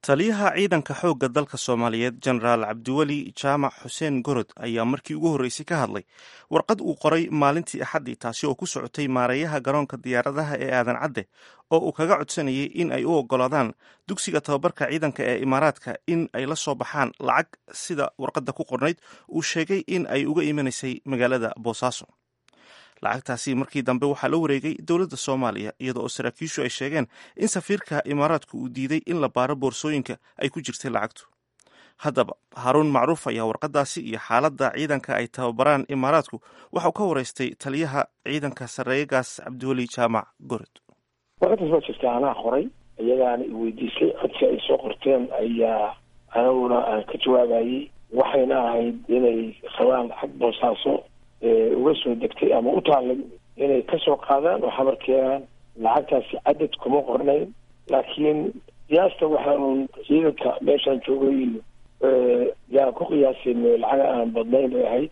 taliyaha ciidanka xoogga dalka soomaaliyeed jenaraal cabdiweli jaamac xuseen gorod ayaa markii ugu horreysay ka hadlay warqad uu qoray maalintii axaddii taasi oo ku socotay maareeyaha garoonka diyaaradaha ee aadan cadde oo uu kaga codsanayay in ay u oggolaadaan dugsiga tababarka ciidanka ee imaaraadka in ay la soo baxaan lacag sida warqadda ku qornayd uu sheegay in ay uga imanaysay magaalada boosaaso lacagtaasi markii dambe waxaa la wareegay dowladda soomaaliya iyadoo oo saraakiishu ay sheegeen in safiirka imaaraadku uu diiday in la baaro boorsooyinka ay ku jirtay lacagtu haddaba haaruun macruuf ayaa warqadaasi iyo xaaladda ciidanka ay tababaraan imaaraadku waxauu ka waraystay taliyaha ciidanka sarreeyagaas cabdiweli jaamac gorod warqadaas waa jirta anaa qoray iyagaana i weydiisay codsi ay soo qorteen ayaa anaguna aan ka jawaabayey waxayna ahayd inay rabaan lacag boosaaso uga soo degtay ama u taallay inay kasoo qaadaan oo xabar keenaan lacagtaasi cadad kuma qornayn laakiin qiyaasta waxa uun ciidanka meeshaan joogay iyo yaan ku qiyaasin lacaga aan badnayn bay ahayd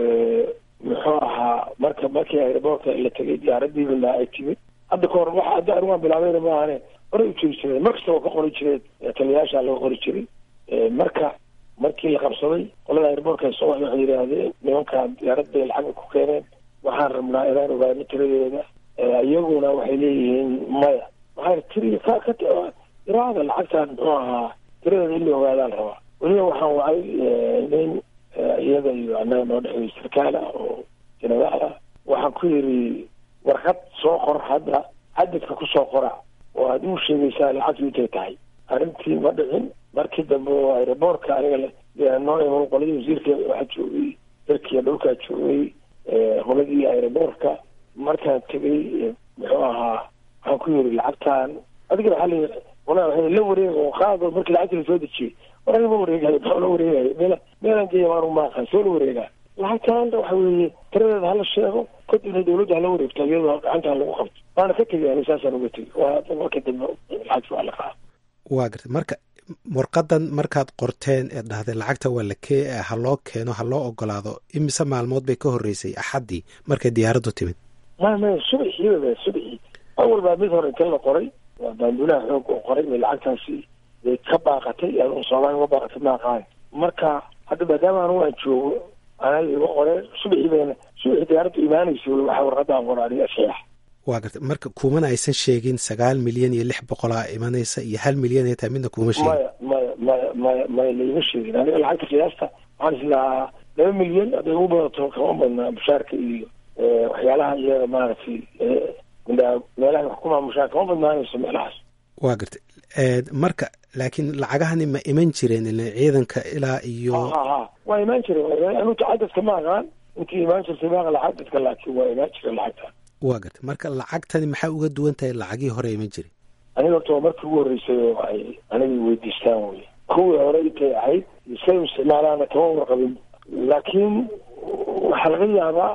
muxuu ahaa marka markii airboortka la tegay diyaaradiibana ay timid hadda ka hor waxa hadda anigaan bilaabayna maahane horay u jiri jireen mar kasta waa ka qori jireen taliyayaasha laga qori jiray marka markii la qabsaday qolada airboortka soo waxay yidhaahdeen nimankaan diyaarad bay lacag ku keeneen waxaan rabnaa inaan ogaano tiradeeda iyaguna waxay leeyihiin maya waxaa tiri ka ka iraada lacagtaan muxuu ahaa tiradeeda in la ogaadaan rabaa weliba waxaan wacay nin iyada iyo annaga noo dhexeeyo sarkaal ah oo jenaraal ah waxaan ku yidhi warqad soo qor hadda cadadka kusoo qora oo aad uu sheegaysaa lacagtu intay tahay arrintii ma dhicin markii dambe oo aeroboortka aniga noo iman qoladii wasiirka waxaa joogay dalkiiya dhulkaa joogay qoladii aeroboortka markaan tegay muxuu ahaa waxaan ku yiri lacagtaan adiga waxaa la wala waa la wareeg oo qaado markii lacagta la soo dejiyey war aniga ma wareegayo maxaa la wareegayo meel meelaan geeya maanu maaqan soo la wareegaa lacagtaan waxa weeye tiradeeda hala sheego kadibna dawladda hala wareegto iyadoo gacantaan lagu qabto waana ka tegay ani saasaan uga tegay waa marka dambe lacagta waa la qaada waa gartay marka warqadan markaad qorteen ee dhahday lacagta waa la kee ha loo keeno ha loo ogolaado imise maalmood bay ka horreysay axaddii markay diyaaraddu timid ma maya subaxii subaxii awal baa mid hore inta la qoray waa baanduulaha xoog oo qoray bay lacagtaasi bay ka baaqatay soomaaliya uga baaqatay maaqaan marka hadda maadaama anu aan joogo anaa iga qoreen subaxii bayna subaxii diyaaraddu imaanaysa waxaa warqadaan qoraaniga saxiix waa gartay marka kumana aysan sheegin sagaal milyan iyo lix boqolaa imanaysa iyo hal milyan ay tahay midna kuma sheegin maya maya maya maya maya laima sheegin aniga lacagta qiyaasta waxaan islahaa laba milyan hadday ugu badato kama badnaa mushaarka iyo waxyaalaha iyaga maaragtay meelaha wax ku maamushaan kama badnaanayso meelahaas waa gartay marka laakiin lacagahani ma iman jireen ila ciidanka ilaa iyo ha ha waa imaan jireen anuta cadadka ma aqaan intii imaan jirtay maaqa cadadka laakiin waa imaan jireen lacagta waa gartay marka lacagtani maxaa uga duwan tahay lacagii hore iman jiray aniga horta waa markii ugu horreysay oo ay aniga weydiistaan wey kuwii hore intay ahayd say u isticmaalaana kama warqabin laakiin waxaa laga yaabaa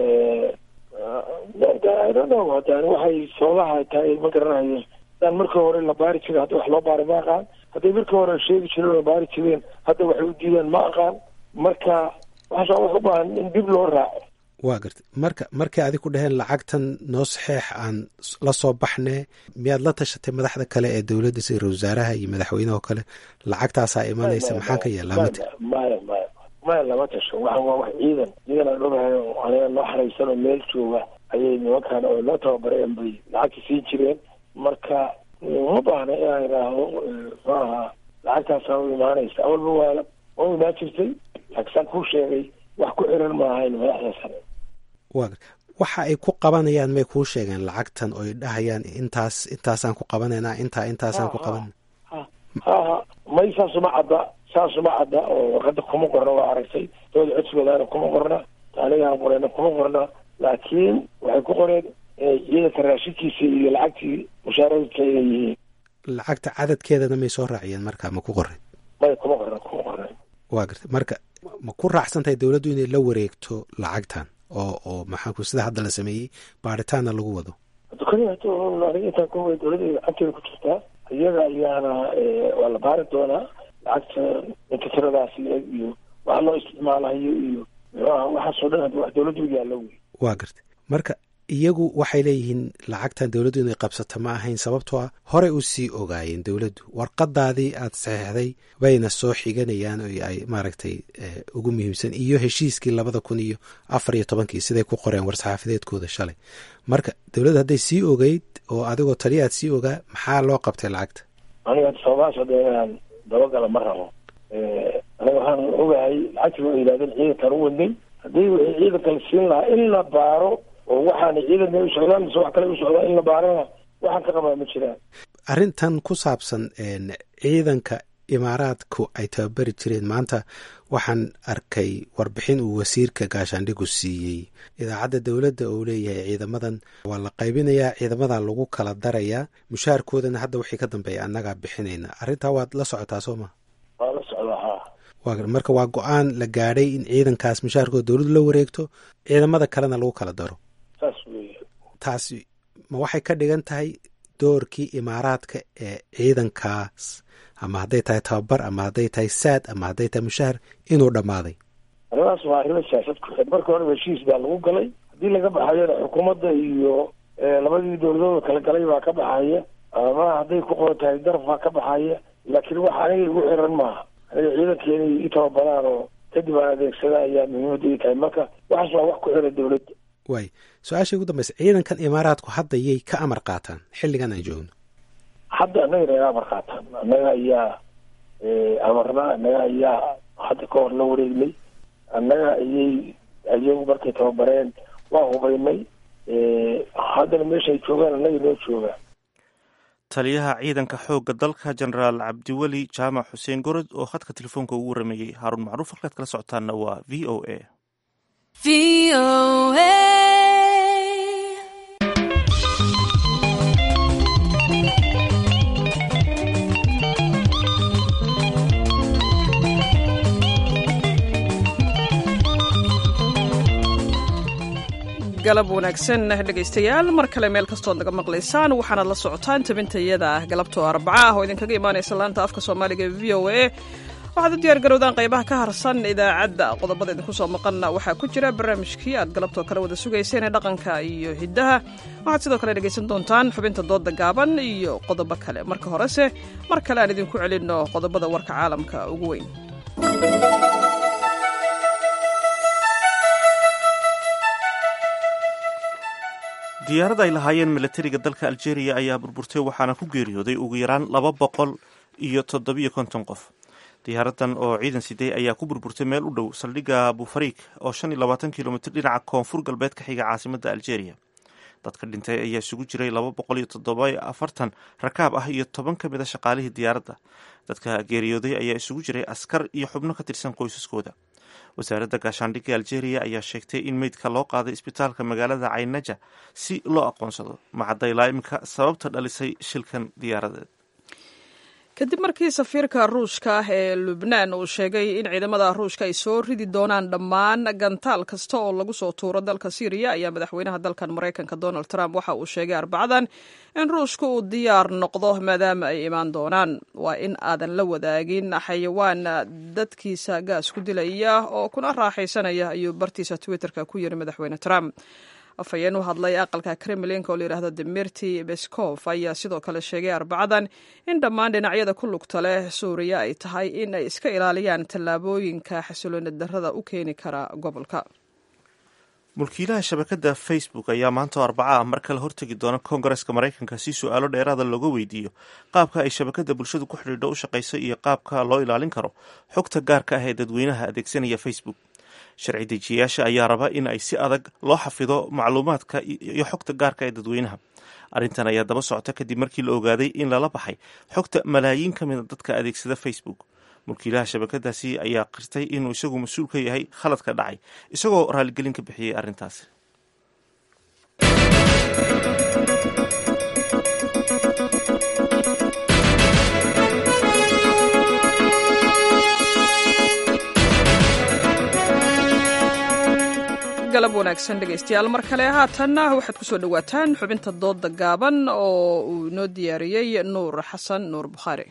idono hadaan waxay sababaha tahay ma garanayo hadaan markii hore la baari jiray hadda wax loo baari ma aqaan hadday markii hore sheegi jireen oo baari jireen hadda waxay u diideen ma aqaan marka waxaas wax u baahan in dib loo raaco waa gartay marka markay adig ku dhaheen lacagtan noo saxeex aan la soo baxne miyaad la tashatay madaxda kale ee dowladda sida ra wasaaraha iyo madaxweyneho kale lacagtaasaa imanaysa maxaan ka yeelaa ma tiri maya maya maya lama tasho waxaan waa wax ciidan ciidan aan ogahay oo aniga noo xaraysan oo meel jooga ayay nimankaan oo noo tababareen bay lacagta siin jireen marka uma baahna inaan idhaahdo muxuu ahaa lacagtaasaa u imaanaysa awalba waa waa u imaan jirtay laakiin saan kuu sheegay wax ku xiran ma ahayn madaxda sare waa waxa ay ku qabanayaan may kuu sheegeen lacagtan oo ay dhahayaan intaas intaasaan ku qabanaynaa intaa intaasaan ku qabanayna ha ha may saasuma cadda saasuma cadda oo warqadda kuma qorna waa aragtay dooda codsigoodaana kuma qorna anigaan qoreyna kuma qorna laakiin waxay ku qoreen ciidanka raashinkiisa iyo lacagtii mushaaradka inay yihiin lacagta cadadkeedana may soo raaciyeen marka ma ku qorin may kuma qorna kuma qorna waa gartay marka ma ku raacsan tahay dowladdu inay la wareegto lacagtan oo oo maxaanku sida hadda la sameeyey baaritaanna lagu wado aniga intaan ku way dowladda gacanteeda ku jirtaa iyaga ayaana waa la baari doonaa lacagta inta tiradaas leeg iyo waxa loo isticmaalayo iyo muxuaha waxaasoo dhan hadda wax dowladdu yaallo wey waa gartay marka iyagu waxay leeyihiin lacagtan dowladdu inay qabsato ma ahayn sababtoo ah horey u sii ogaayeen dowladdu warqadaadii aad saxeixday bayna soo xiganayaan oo ay maaragtay ugu muhiimsan iyo heshiiskii labada kun iyo afar iyo tobankii siday ku qoreen war-saxaafadeedkooda shalay marka dowladdu hadday sii ogeyd oo adigoo taliya aad sii ogaa maxaa loo qabtay lacagta aniga sababahaas hadda inaan dabagala ma rabo aniga waxaan ogahay lacagtii waa yidhahdeen ciidankan u wadnay haddii wixii ciidanka la siin lahaa in la baaro oo waxaana ciidanka u socdaan mise wax kale u socdaan in la baarana waxaan ka qabaa ma jiraan arrintan ku saabsan ciidanka imaaraadku ay tababari jireen maanta waxaan arkay warbixin uu wasiirka gaashaandhigu siiyey idaacadda dowladda oo leeyahay ciidamadan waa la qaybinayaa ciidamadan lagu kala darayaa mushaharkoodana hadda wixii ka dambeeya annagaa bixinayna arrintaa waad la socotaa soo ma waa la socdaa ha marka waa go-aan la gaadhay in ciidankaas mushaharkooda dowladdu la wareegto ciidamada kalena lagu kala daro saas weeye taasi ma waxay ka dhigan tahay doorkii imaaraadka ee ciidankaas ama hadday tahay tababar ama hadday tahay saad ama hadday tahay mushahar inuu dhammaaday arrimahaas waa arrimo siyaasad ku xid marka horeba heshiis baa lagu galay haddii laga baxayona xukuumadda iyo labadii dowladooda kala galay baa ka baxaya ama hadday ku qoran tahay daraf baa ka baxaya laakiin wax aniga igu xiran maaha aniga ciidanka inay i tababaraan oo kadib aan adeegsada ayaa muhiimadda ii tahay marka waxaas waa wax ku xiran dowladda waay su-aashii ugu dambaysa ciidankan imaaraadku hadda yay ka amar qaataan xilligan aan joogno hadda annaga naga amar qaataan annaga ayaa amarna annaga ayaa hadda ka hor la wareegnay annaga ayay ayagu markay tababareen waa hubaynay haddana meeshaay joogaan annaga noo joogaan taliyaha ciidanka xoogga dalka jenaraal cabdiweli jaamac xuseen gorod oo khadka telefoonka ugu warameeyey haaruun macruuf halkaad kala socotaanna waa v o a galab wanaagsan dhegaystayaal mar kale meel kastood naga maqlaysaan waxaanaad la socotaan tabinta iyada ah galabtoo arbaca ah oo idinkaga imaanaysa laanta afka soomaaliga v o a waxaad u diyaar garowdaan qaybaha ka harsan idaacadda qodobada idinku soo maqanna waxaa ku jira barnaamijkii aad galabtoo kale wada sugayseen ee dhaqanka iyo hiddaha waxaad sidoo kale dhegaysan doontaan xubinta dooda gaaban iyo qodobo kale marka horese mar kale aan idinku celinno qodobada warka caalamka ugu weyn diyaarad ay lahaayeen milatariga dalka algeria ayaa burburtay waxaana ku geeriyooday ugu yaraan laba boqol iyo toddobiyo konton qof diyaaradan oo ciidan siday ayaa ku burburtay meel u dhow saldhigga bufariik oo shan iyo labaatan kilomitr dhinaca koonfur galbeed ka xiga caasimadda algeria dadka dhintay ayaa isugu jiray laba boqol iyo toddoba afartan rakaab ah iyo toban ka mid a shaqaalihii diyaaradda dadka geeriyooday ayaa isugu jiray askar iyo xubno ka tirsan qoysaskooda wasaaradda gaashaandhigga algeria ayaa sheegtay in meydka loo qaaday isbitaalka magaalada caynaja si loo aqoonsado macadaylaa imika sababta dhalisay shilkan diyaaradeed kadib markii safiirka ruushka ah ee lubnaan uu sheegay in ciidamada ruushka ay soo ridi doonaan dhammaan gantaal kasta oo lagu soo tuuro dalka syriya ayaa madaxweynaha dalkan maraykanka donald trump waxa uu sheegay arbacadan in ruushka uu diyaar noqdo maadaama ay imaan doonaan waa in aadan la wadaagin xayawaan dadkiisa gaas ku dilaya oo kuna raaxaysanaya ayuu bartiisa twitterka ku yiri madaxweyne trump afhayeen u hadlay aqalka kremlinka oo layidhaahdo demirti beskov ayaa sidoo kale sheegay arbacadan in dhammaan dhinacyada ku lugta leh suuriya ay tahay in ay iska ilaaliyaan tallaabooyinka xasilooni darrada u keeni kara gobolka mulkiilaha shabakadda facebook ayaa maanta oo arbaca ah mar kale hortegi doona koongareska maraykanka si su-aalo dheeraada looga weydiiyo qaabka ay shabakadda bulshadu ku xidhiidho u shaqayso iyo qaabka loo ilaalin karo xogta gaarka ah ee dadweynaha adeegsanaya facebook sharci dejiyayaasha ayaa raba in ay si adag loo xafido macluumaadka iyo xogta gaarka ee dadweynaha arrintan ayaa daba socota kadib markii la ogaaday in lala baxay xogta malaayiin ka mida dadka adeegsada facebook mulkiilaha shabakadaasi ayaa qirtay inuu isagu mas-uul ka yahay khaladka dhacay isagoo raaligelin ka bixiyey arrintaasi galab wanaagsan dhegaystayaal mar kale haatanna waxaad ku soo dhowaataan xubinta dooda gaaban oo uu inoo diyaariyey nuur xasan nuur bukhaari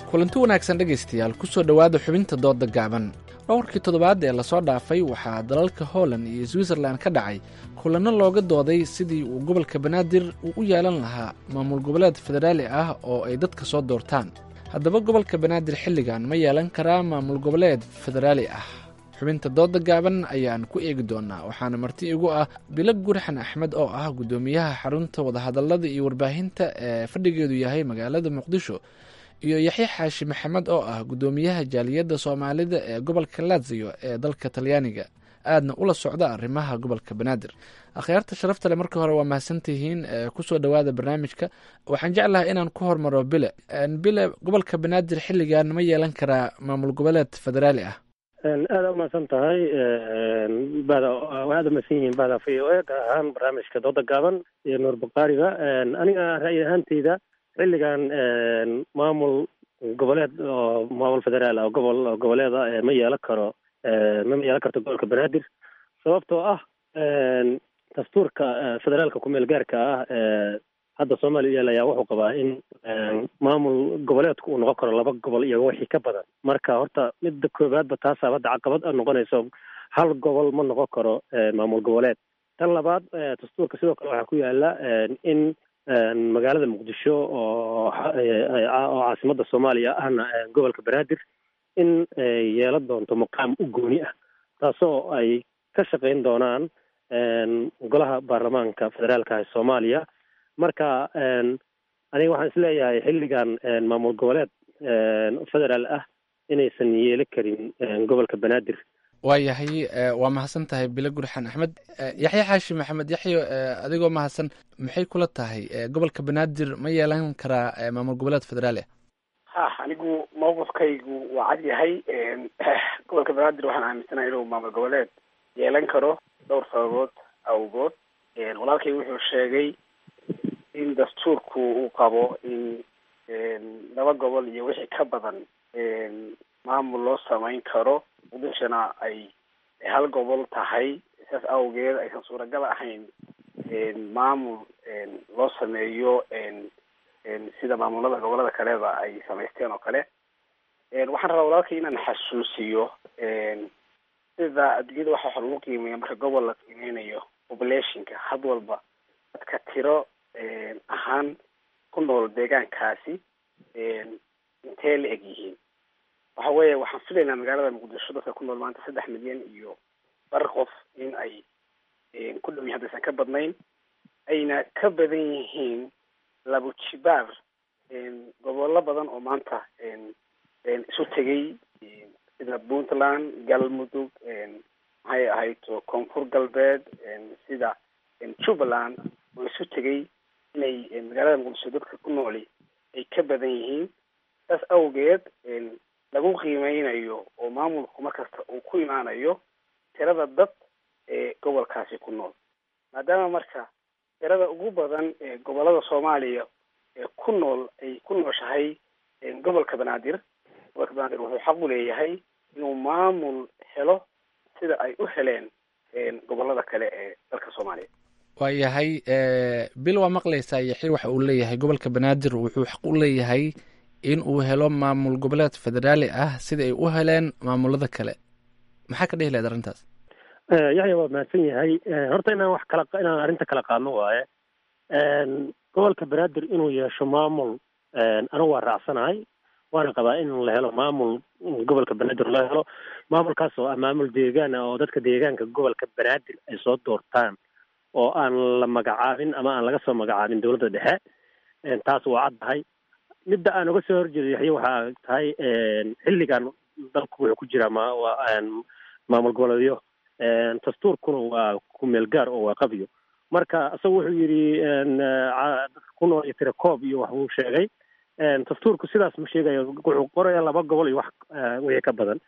kulanti wanaagsan dhegaystayaal kusoo dhowaada xubinta dooda gaaban dhowrkii toddobaad ee lasoo dhaafay waxaa dalalka holland iyo switzerland ka dhacay kulanno looga dooday sidii uu gobolka banaadir uu u yeelan lahaa maamul goboleed federaali ah oo ay dadka soo doortaan haddaba gobolka banaadir xilligan ma yeelan karaa maamul goboleed federaali ah xubinta dooda gaaban ayaan ku eegi doonaa waxaana marti igu ah bilo gurxan axmed oo ah guddoomiyaha xarunta wadahadallada iyo warbaahinta ee fadhigeedu yahay magaalada muqdisho iyo yaxya xaashi maxamed oo ah guddoomiyaha jaaliyadda soomaalida ee gobolka laziyo ee dalka talyaaniga aadna ula socda arrimaha gobolka banaadir akhyaarta sharafta le marka hore waa mahadsantihiin kusoo dhowaada barnaamijka waxaan jeclahay inaan ku hormaro bile bile gobolka banaadir xilligan ma yeelan karaa maamul goboleed federaali ah aada umahadsan tahay bada aada umahadsan yihiin bada v o e gaar ahaan barnaamijka dooda gaaban iyo nuur bukhaariga aniga ra'yi ahaanteyda xilligan maamul goboleed oo maamul federaal ah oo gobol goboleeda ma yeelan karo ma yeelan karto gobolka banaadir sababtoo ah dastuurka federaalka kumeel gaarka ah hadda soomaaliya yeelaya wuxuu qabaa in maamul goboleedku uu noqon karo laba gobol iyo wixii ka badan marka horta midda koowaadba taasaa hadda caqabad noqonayso hal gobol ma noqon karo maamul goboleed tan labaad dastuurka sidoo kale waxaa ku yaala in magaalada muqdisho oo oo caasimada soomaaliya ahna gobolka banaadir in yeelan doonto muqaam u gooni ah taasoo ay ka shaqayn doonaan golaha baarlamaanka federaalka ee soomaaliya marka aniga waxaan isleeyahay xilligan maamul goboleed federaal ah inaysan yeeli karin gobolka banaadir waayahay waa mahadsan tahay bilo gurxan axmed yaxya xaashi maxamed yaxyo adigoo mahadsan maxay kula tahay gobolka banaadir ma yeelan karaa maamul goboleed federaali ah ha anigu mawqifkaygu waa cad yahay gobolka banaadir waxaan aaminsanahay inuu maamul goboleed yeelan karo dhowr sababood awgood walaalkay wuxuu sheegay in dastuurku uu qabo in laba gobol iyo wixii ka badan maamul loo samayn karo muqdishona ay hal gobol tahay saas awgeed aysan suuragal ahayn maamul loo sameeyo sida maamulada gobolada kaleba ay samaysteen oo kale waxaan rabaa walaalkay inaan xasuusiyo sida adduunyada waxa waxa lagu qiimeeya marka gobol la qiimeynayo populationka had walba dadka tiro ahaan ku nool deegaankaasi intee la eg yihiin waxa weeye waxaan filaynaa magaalada muqdisho dadka ku nool maanta saddex milyan iyo bar qof in ay ku dhow yihin haddaysan ka badnayn ayna ka badan yihiin labo jibaar gobollo badan oo maanta isu tegay sida puntland galmudug maxay ahayd koonfur galbeed sida jubbaland oo isu tegay inay magaalada muqdisho dadka ku nooli ay ka badan yihiin saas awgeed lagu qiimeynayo oo maamulku markasta uu ku imaanayo tirada dad ee gobolkaasi ku nool maadaama marka tirada ugu badan ee gobolada soomaaliya ee ku nool ay ku nooshahay gobolka banaadir gobolka banaadir wuxuu xaq u leeyahay inuu maamul helo sida ay u heleen gobolada kale ee dalka soomaaliya waayahay bil waa maqlaysaa yaxir waxa uu leeyahay gobolka banaadir wuxuu xaq u leeyahay in uu helo maamul goboleed federaali ah sida ay u heleen maamulada kale maxaa ka dhihi lahayd arrintaas yaxya waa mahadsan yahay horta inaan wax kala inaan arrinta kala qaadno waaye gobolka banaadir inuu yeesho maamul anigu waa raacsanahay waana qabaa in la helo maamul gobolka banaadir loo helo maamulkaas oo ah maamul deegaan ah oo dadka deegaanka gobolka banaadir ay soo doortaan oo aan la magacaabin ama aan laga soo magacaabin dowladda dhexe taas waa caddahay midda aan uga soo horjeedo yaxya waxaa tahay xilligan dalku wuxuu ku jiraa ma maamul goboleedyo dastuurkuna waa kumeel gaar oo waa qabyo marka isagu wuxuu yidhi dadka ku nool iyo tirakoob iyo wax buu sheegay dastuurku sidaas ma sheegayo wuxuu qoraya laba gobol iyo wax wixii ka badan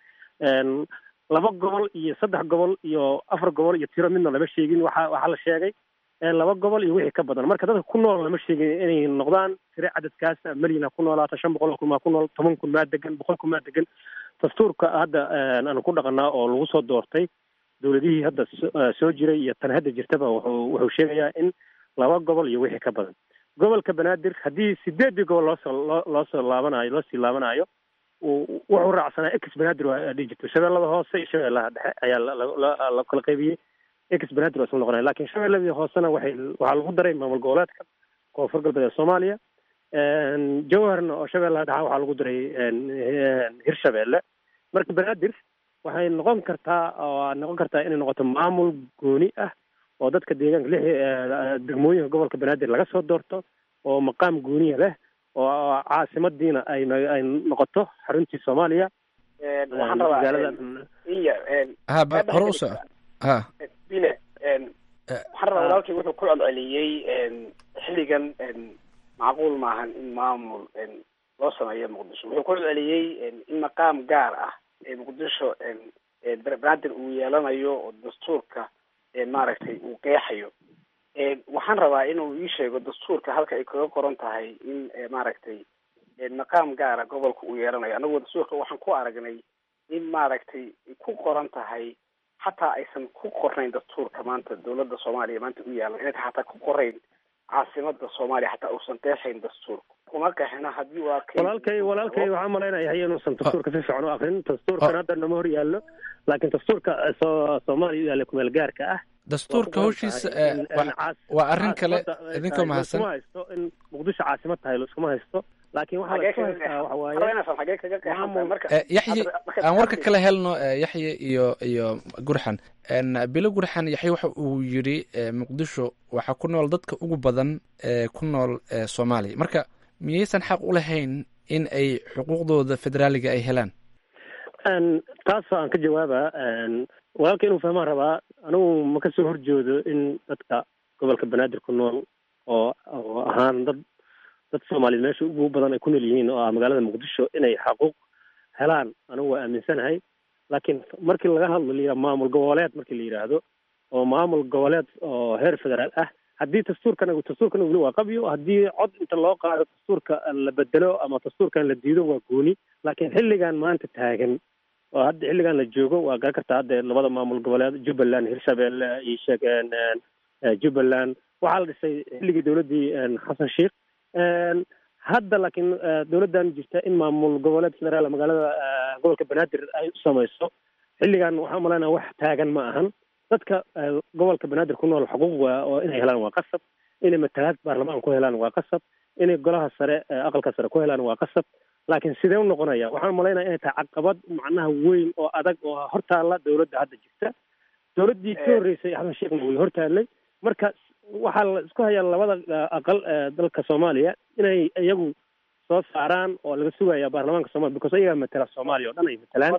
laba gobol iyo saddex gobol iyo afar gobol iyo tiro midna lama sheegin waxa waxaa la sheegay laba gobol iyo wixii ka badan marka dadka ku nool lama sheegin inay noqdaan tiro cadadkaas malyan ha ku noolaata shan boqol kun maa ku nool toban kun maa degan boqol kun maa degan dastuurka hadda aanu ku dhaqanaa oo lagu soo doortay dowladihii hadda soo jiray iyo tan hadda jirtaba wuxuu wuxuu sheegayaa in laba gobol iyo wixii ka badan gobolka banaadir haddii sideedii gobol loosoo loo loosoo laabanayo loosii laabanayo wuxuu raacsanaa ex banaadir waa dhihi jirto shabeellada hoose iyo shabeellaha dhexe ayaa la kala qaybiyey ex banaadir waa isla noqonaya lakin shabeelladii hoosena waxay waxaa lagu daray maamul goboleedka koonfur galbeed ee soomaaliya jawharna oo shabeellaha dhexa waxaa lagu daray hirshabeelle marka banaadir waxay noqon kartaa oo noqon kartaa inay noqoto maamul gooni ah oo dadka deegaanka lix degmooyinka gobolka banaadir laga soo doorto oo maqaam gooniya leh oo caasimadiina ay ay noqoto xaruntii soomaaliya waxaan rabaa iya hore u soco ha bile waxaan rabaa walaalkii wuxuu ku celceliyey xilligan macquul maahan in maamul loo sameeyo muqdisho wuxuu ku celceliyey in maqaam gaar ah ee muqdisho banaadir uu yeelanayo oo dastuurka maaragtay uu qeexayo waxaan rabaa inuu ii sheego dastuurka halka ay kaga qoran tahay in maaragtay maqaam gaara gobolka uu yeelanayo annagu dastuurka waxaan ku aragnay in maaragtay ku qoran tahay xataa aysan ku qornayn dastuurka maanta dawladda soomaaliya maanta u yaalan inayta xataa ku qorayn caasimada soomaaliya xataa uusan qeexayn dastuurka kuma qeexina haddii waa walaalkay walaalkay waxaa malaynaya inuusan dastuurka si fiican u akrin dastuurkan hadda nama hor yaallo laakiin dastuurka soomaaliya u yaalla kumeel gaarka ah dastuurka hawshiisa waa arrin kale idinkoo mahadsan haysto in muqdisho caasimad tahay laiskuma haysto laakiin waxaa la isku haystaa waxa waaye yaxye aan warka kala helno yaxye iyo iyo gurxan bilo gurxan yaxye waxa uu yidhi muqdisho waxaa ku nool dadka ugu badan ee ku nool soomaaliya marka miyaysan xaq u lahayn in ay xuquuqdooda federaaliga ay helaan taas aan ka jawaaba walaalka inuu fahmaan rabaa anigu ma kasoo horjoodo in dadka gobolka banaadir ku nool oo oo ahaan dad dad soomaaliyeed meesha ugu badan ay ku nool yihiin oo ah magaalada muqdisho inay xaquuq helaan anigu waa aaminsanahay laakiin markii laga hadlo la yidhaha maamul goboleed markii la yidhaahdo oo maamul goboleed oo heer federaal ah haddii dastuurkan dastuurkan weli waa qabyo haddii cod inta loo qaado dastuurka la bedelo ama dastuurkan la diido waa gooni laakiin xilligan maanta taagan oo hadda xilligan la joogo waa garan kartaa hadda labada maamul goboleed jubbaland hirshabelle iyo sheegeen jubbaland waxaa la dhisay xilligii dowladdii xasan sheikh hadda laakiin dowladdan jirta in maamul goboleed federaal magaalada gobolka banaadir ay u samayso xilligan waxaa umalaynaa wax taagan ma ahan dadka gobolka banaadir ku nool xuquuq waa oo inay helaan waa qasab inay matalaad baarlamaan ku helaan waa qasab inay golaha sare aqalka sare ku helaan waa qasab laakiin sidee u noqonaya waxaan malaynaya inay tahay caqabad macnaha weyn oo adag oo hortaalla dowladda hadda jirta dowladdii ka horreysay axmed sheekhna way hortaallay marka waxaa la isku hayaa labada aqal dalka soomaaliya inay iyagu soo saaraan oo laga sugaya baarlamaanka somalia because iyagaa matala soomaaliya oo dhan ay matalaan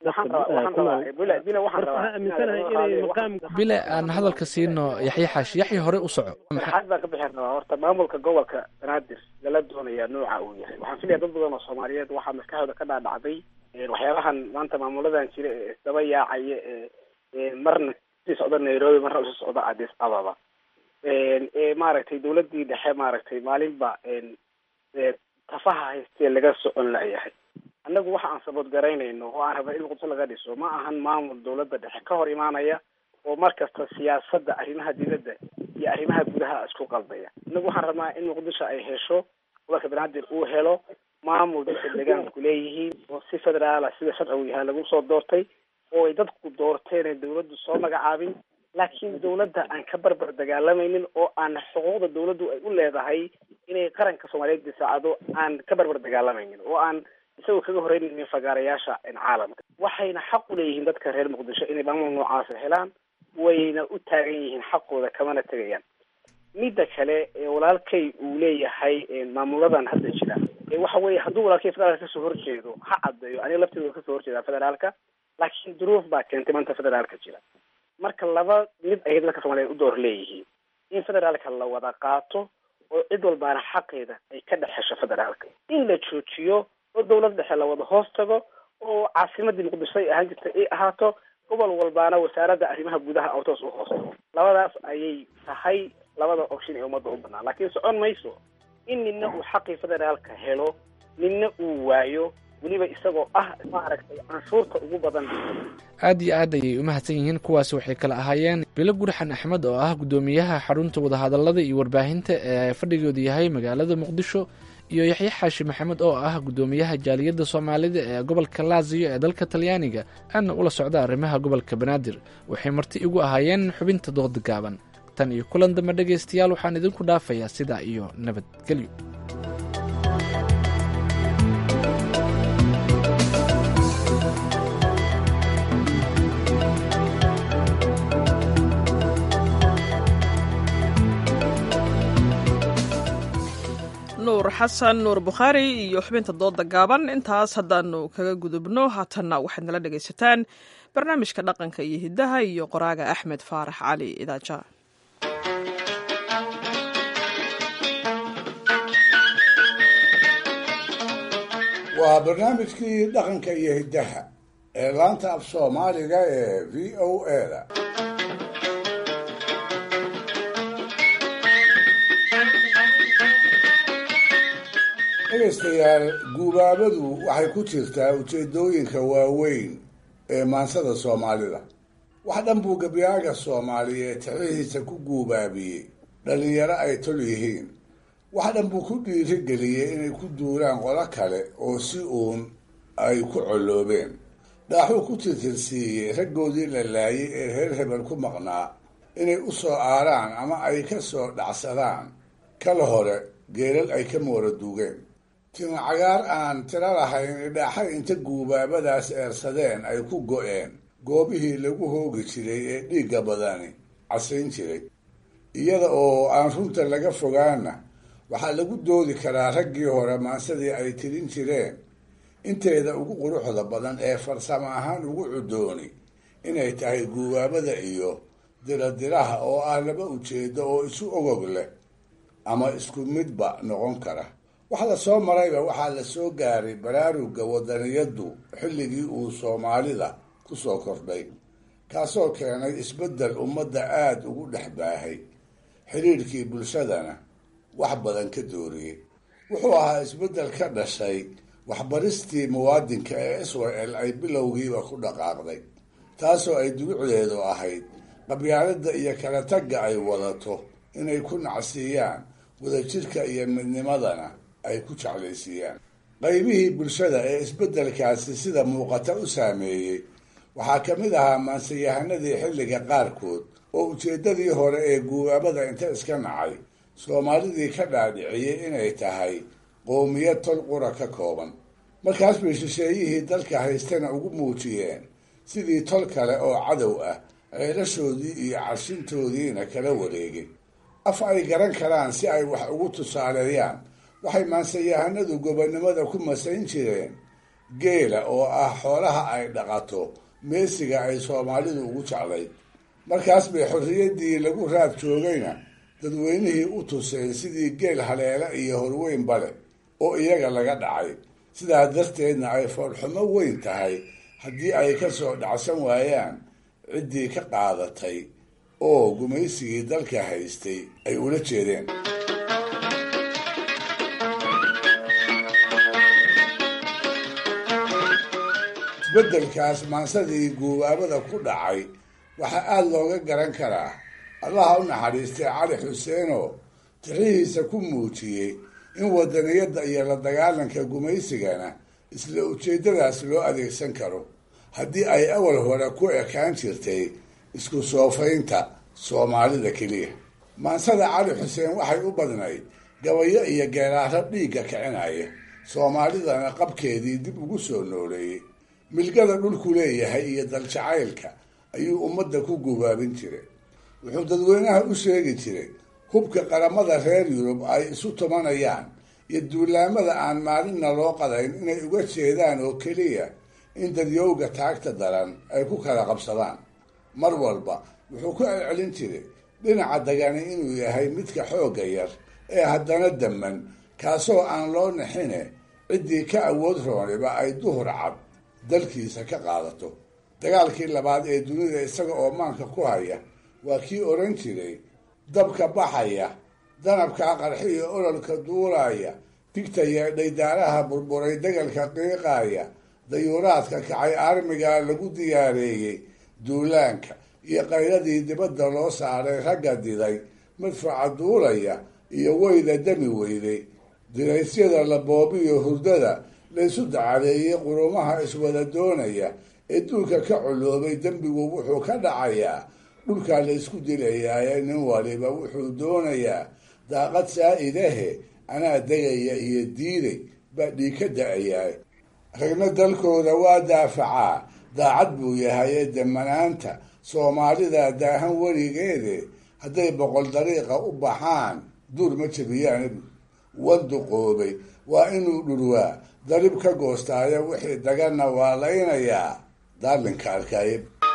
bile aan hadalka siino yaxye xaashi yaxye hore u soco maxaad baan ka bixi rabaa horta maamulka gobolka banaadir lala doonayaa nooca uu yahay waxaan filaya dad badan oo soomaaliyeed waxaa maskaxdooda ka dhaadhacday waxyaabahan maanta maamuladan jira ee isdaba yaacaya ee marna sii socda nairobi marna usii socda addis ababa ee maaragtay dawladdii dhexe maaragtay maalinba tafaha haystee laga socon layahay annagu waxa aan sabood garaynayno oo aan rabna in muqdisho laga dhiso ma ahan maamul dawladda dhexe ka hor imaanaya oo mar kasta siyaasadda arrimaha dibadda iyo arrimaha gudaha isku qaldaya annagu waxaan rabnaa in muqdisho ay hesho gobolka banaadir uu helo maamul dadka deegaanku leeyihiin oo si federaala sida sharcigu yahay lagu soo doortay oo ay dadku doorteen dawladdu soo magacaabin laakiin dawladda aan ka barbar dagaalamaynin oo aan xuquuqda dawladdu ay u leedahay inay qaranka soomaaliyeed disaacado aan ka barbar dagaalamaynin oo aan isagoo kaga horeynaynin fagaarayaasha caalamka waxayna xaq u leeyihiin dadka reer muqdisho inay maamul noocaasa helaan wayna u taagan yihiin xaqooda kamana tegayaan midda kale ee walaalkay uu leeyahay maamuladan hadda jira waxa weeye hadduu walaalkay federaalka kasoo horjeedo ha caddeeyo aniga lafteeda kasoo horjeedaa federaalka laakiin duruuf baa keentay maanta federaalka jira marka laba mid ayay dadka soomaaliyeed u door leeyihiin in federaalka la wada qaato oo cid walbaana xaqeeda ay ka dhex hesho federaalka in la joojiyo oo dawlad dhexe la wada hoos tago oo caasimadii muqdisho ay ahaan jirtay ay ahaato gobol walbaana wasaaradda arrimaha gudaha oo toos u hoos tago labadaas ayay tahay labada option ee ummadda u banaan laakiin socon mayso in nina uu xaqii federaalka helo nina uu waayo weliba isagoo ah maaragtay canshuurta ugu badan aad iyo aad ayay u mahadsan yihiin kuwaasi waxay kala ahaayeen bilo gurxan axmed oo ah guddoomiyaha xarunta wadahadallada iyo warbaahinta ee fadhigoodu yahay magaalada muqdisho iyo yaxye xaashi maxamed oo ah guddoomiyaha jaaliyadda soomaalida ee gobolka laasiyo ee dalka talyaaniga aadna ula socda arrimaha gobolka banaadir waxay marti igu ahaayeen xubinta dooda gaaban tan iyo kulan dambe dhegaystayaal waxaan idinku dhaafayaa sidaa iyo nabadgelyo nuur xasan nuur bukhaari iyo xubinta dooda gaaban intaas haddaanu kaga gudubno haatanna waxaad nala dhegaysataan barnaamijka dhaqanka iyo hiddaha iyo qoraaga axmed faarax cali idaaja waa barnaamijkii dhaqanka iyo hiddaha ee laanta af soomaaliga ee v o eda dhegaystayaal guubaabadu waxay ku jirtaa ujeedooyinka waaweyn ee maansada soomaalida wax dhan buu gabyaaga soomaaliyeed tixrihiisa ku guubaabiyey dhallinyaro ay tol yihiin wax dhan buu ku dhiirigeliyey inay ku duuraan qolo kale oo si uun ay ku colloobeen dhaaxuu ku tirtirsiiyey raggoodii la laayay ee reer hebel ku maqnaa inay u soo aaraan ama ay ka soo dhacsadaan kala hore geelal ay ka moora duugeen tima cagaar aan tiro lahayn idhaaxay inta guubaabadaas eersadeen ay ku go-een goobihii lagu hoogi jiray ee dhiigga badani casayn jiray iyada oo aan runta laga fogaana waxaa lagu doodi karaa raggii hore maansadii ay tirin jireen inteeda ugu quruxda badan ee farsamo ahaan ugu cudooni inay tahay guubaabada iyo diradiraha oo ah laba ujeedo oo isu ogog leh ama isku midba noqon kara wax la soo marayba waxaa la soo gaaray baraaruga wadaniyaddu xilligii uu soomaalida ku soo kordhay kaasoo keenay isbeddel ummadda aada ugu dhex baahay xidhiirkii bulshadana wax badan ka dooriyey wuxuu ahaa isbeddel ka dhashay waxbaristii muwaadinka ee israel ay bilowgiiba ku dhaqaaqday taasoo ay dulucdeedu ahayd qabyaaladda iyo kala tagga ay wadato inay ku nacsiiyaan wadajirka iyo midnimadana ay ku jeclaysiiyaan qaybihii bulshada ee isbeddelkaasi sida muuqata u saameeyey waxaa ka mid ahaa maansayahanadii xilliga qaarkood oo ujeeddadii hore ee guubaabada inta iska nacay soomaalidii ka dhaadhiciyey inay tahay qoomiyad tol qura ka kooban markaas bay shisheeyihii dalka haystana ugu muujiyeen sidii tol kale oo cadow ah ceelashoodii iyo carshintoodiina kala wareegay af ay garan karaan si ay wax ugu tusaaleeyaan waxay maansayahanadu gobonnimada ku masayn jireen geela oo ah xoolaha ay dhaqato meesiga ay soomaalidu ugu jeclayd markaas bay xorriyaddii lagu raad joogayna dadweynihii u tuseen sidii geel haleela iyo horweyn bale oo iyaga laga dhacay sidaa darteedna ay foolxumo weyn tahay haddii ay ka soo dhacsan waayaan ciddii ka qaadatay oo gumaysigii dalka haystay ay ula jeedeen isbeddelkaas maansadii guubaabada ku dhacay waxaa aada looga garan karaa allaha u naxariistay cali xuseenoo tirihiisa ku muujiyey in wadaniyadda iyo la dagaalanka gumaysigana isla ujeeddadaas loo adeegsan karo haddii ay awal hore ku ekaan jirtay isku soofaynta soomaalida keliya maansada cali xuseen waxay u badnayd gabayo iyo geeraaro dhiigga kicinaya soomaalidana qabkeedii dib ugu soo nooleeyey milgada dhulku leeyahay iyo daljacaylka ayuu ummadda ku gubaabin jiray wuxuu dadweynaha u sheegi jiray hubka qaramada reer yurub ay isu tumanayaan iyo duulaamada aan maalinna loo qadayn inay uga jeedaan oo keliya in dadyowga taagta daran ay ku kala qabsadaan mar walba wuxuu ku celcelin jiray dhinaca dagani inuu yahay midka xoogga yar ee haddana damman kaasoo aan loo nixine ciddii ka awood rooniba ay duhur cad dalkiisa ka qaadato dagaalkii labaad ee dunida isaga oo maanka ku haya waa kii odhan jiray dabka baxaya danabkaa qarxiyo ololka duulaya digta yeedhay daaraha burburay degalka qiiqaaya dayuuraadka kacay armigaa lagu diyaareeyey duulaanka iyo qayladii dibadda loo saaray ragga diday madfaca duulaya iyo weyda dami weyday diraysyada la boobiyo hurdada laysu dacadeeyey qurumaha iswada doonaya ee duulka ka coloobay dembigu wuxuu ka dhacayaa dhulkaa laysku dilayaaye nin waliba wuxuu doonayaa daaqad saa-idahe anaa degaya iyo diiday baa dhiig ka da-ayaa ragna dalkooda waa daafacaa daacad buu yahay ee damanaanta soomaalida daahan weligeede hadday boqol dariiqa u baxaan duur ma jabiyaan wanduqoobay waa inuu dhurwaa darib ka goostaayo wixii daganna waa laynayaa daalinka arkaaye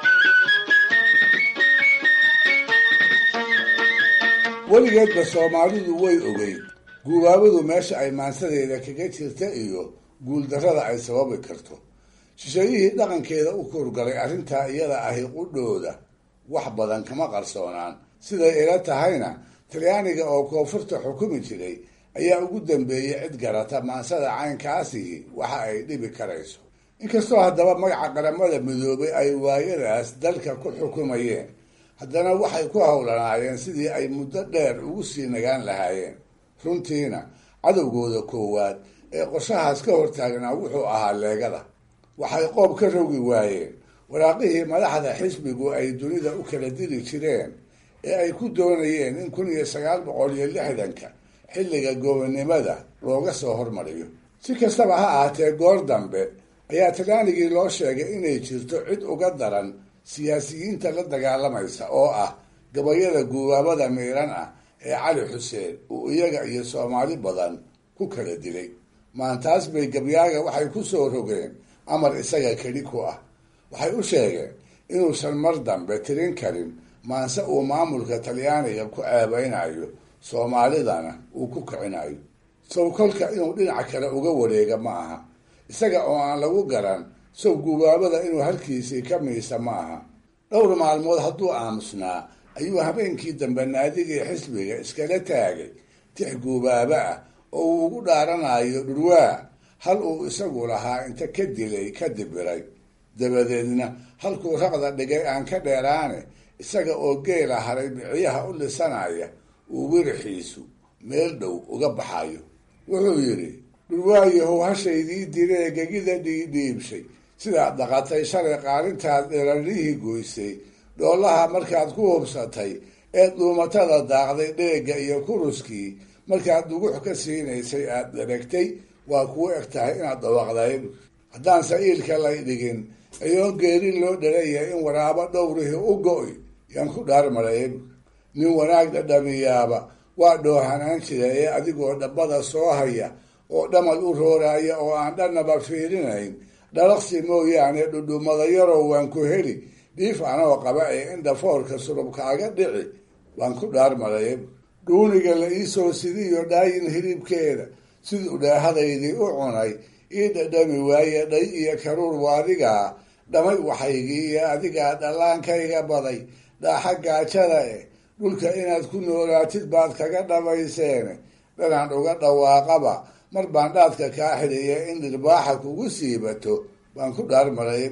weligeedba soomaalidu way ogeyd guubaabadu meesha ay maansadeeda kaga jirta iyo guuldarrada ay sababi karto shisheeyihii dhaqankeeda u kuurgalay arrintaa iyada ahi qudhooda wax badan kama qarsoonaan siday ila tahayna talyaaniga oo koonfurta xukumi jiray ayaa ugu dambeeyey cid garata maansada caynkaasihi waxa ay dhibi karayso inkastoo haddaba magaca qaramada midoobay ay waayadaas dalka ku xukumayeen haddana waxay ku howlanaayeen sidii ay muddo dheer ugu sii nagaan lahaayeen runtiina cadowgooda koowaad ee qorshahaas ka hortaagnaa wuxuu ahaa leegada waxay qoob ka rogi waayeen waraaqihii madaxda xisbigu ay dunida u kala diri jireen ee ay ku doonayeen in kun iyo sagaal boqol iyo lixdanka xilliga gobonnimada looga soo hormariyo si kastaba ha ahaatee goor dambe ayaa talyaanigii loo sheegay inay jirto cid uga daran siyaasiyiinta la dagaalamaysa oo ah gabayada guubaabada miiran ah ee cali xuseen uu iyaga iyo soomaali badan ku kala dilay maantaas bay gabyaaga waxay ku soo rogeen amar isaga keli ku ah waxay u sheegeen inuusan mar dambe tirin karin maanse uu maamulka talyaaniga ku ceebeynayo soomaalidana uu ku kicinayo sow kolka inuu dhinaca kale uga wareega ma aha isaga oo aan lagu garan sow guubaabada inuu halkiisii ka miisa ma aha dhowr maalmood hadduu aamusnaa ayuu habeenkii dambe naadigii xisbiga iskala taagay tix guubaaba ah oo uu ugu dhaaranayo dhurwaa hal uu isagu lahaa inta ka dilay ka dibiray dabadeedna halkuu raqda dhigay aan ka dheeraane isaga oo geela haray biciyaha u lisanaya uu wirixiisu meel dhow uga baxayo wuxuu yidhi dhurwaayahow hashaydii diree gegida dhiidhiibshay sidaad dhaqatay shalay qaalintaad dheeranihii goysay dhoolaha markaad ku hubsatay ee dhuumatada daaqday dheegga iyo kuruskii markaad dugux ka siinaysay aad dheragtay waa kuu eg tahay inaad dhawaaqday haddaan sa'iilka lay dhigin ayoon geerin loo dhalayahay in waraabo dhowrihii u go-y yaan ku dhaarmarayn nin wanaag dhadhamiyaaba waa dhoohanaan jira ee adigoo dhabbada soo haya oo dhamal u rooraya oo aan dhannaba fiirinayn dhalaqsi mooyaane dhudhumada yarow waan ku heli dhiif anoo qaba ee indhafoorka surubkaaga dhici waan ku dhaarmarayn dhuuniga la iisoo sidiyo dhaayin hilibkeeda siduu dhaahadaydii u cunay ii dhadhami waaye dhay iyo karuur waadigaa dhamay waxaygii iyo adigaa dhallaankayga baday dhaaxa gaajada eh dhulka inaad ku noolaatid baad kaga dhabayseene dhanaan uga dhawaaqaba mar baan dhaadka kaa xidhiya in dhirbaaxa kugu siibato baan ku dhaarmaray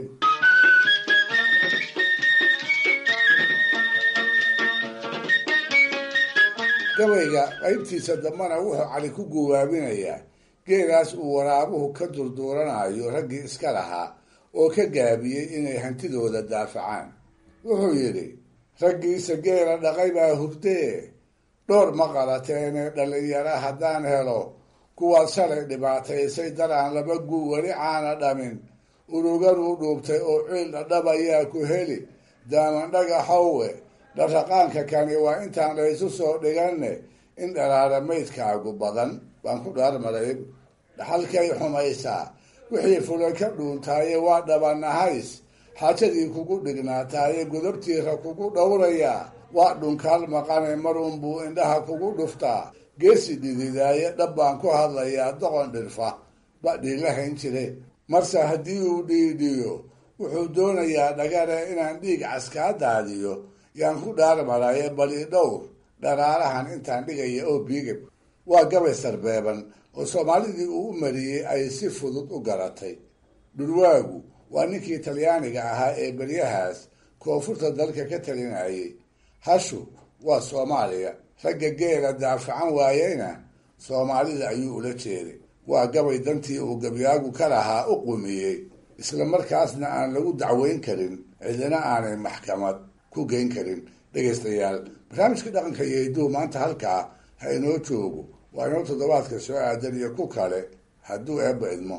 gabayga qaybtiisa dambana wuxuu cali ku guwaabinayaa geelaas uu waraabuhu ka durduuranayo raggii iska lahaa oo ka gaabiyey inay hantidooda daafacaan wuxuu yidhi raggiisa geela dhaqay baa hurdee dhowr ma qalateene dhallinyaro haddaan helo kuwaad shalay dhibaataysay dar aan laba guu weli caana dhamin uruganuu dhuubtay oo ciil dhadhab ayaa ku heli daaman dhagaxowe dharraqaanka kani waa intaan laysu soo dhiganne in dhalaala maydkaagu badan baan ku dhaarmaray dhaxalkay xumaysaa wixii fulay ka dhuuntaaye waa dhabanahays xaajadii kugu dhignaataaye godobtiira kugu dhowrayaa waa dhunkaal maqane marunbuu indhaha kugu dhuftaa geesi dhididaaye dhab baan ku hadlayaa doqon dhirfa badhii la hayn jire marse haddii uu dhiidhiyo wuxuu doonayaa dhagare inaan dhiig caskaa daadiyo yaan ku dhaarmaraye bali dhowr dharaarahan intaan dhigaya oo biigab waa gabay sarbeeban oo soomaalidii uu u mariyey ay si fudud u garatay dhurwaagu waa ninkii talyaaniga ahaa ee beryahaas koonfurta dalka ka talinayay hashu waa soomaaliya ragga geela daafacan waayeyna soomaalida ayuu ula jeeday waa gabay dantii uu gabyaagu ka lahaa u qumiyey isla markaasna aan lagu dacweyn karin cidina aanay maxkamad ku geyn karin dhegaystayaal barnaamijka dhaqanka iyo hidduu maanta halkaa ha inoo joogo waa inoo toddobaadka soo aadan iyo ku kale hadduu eebba idmo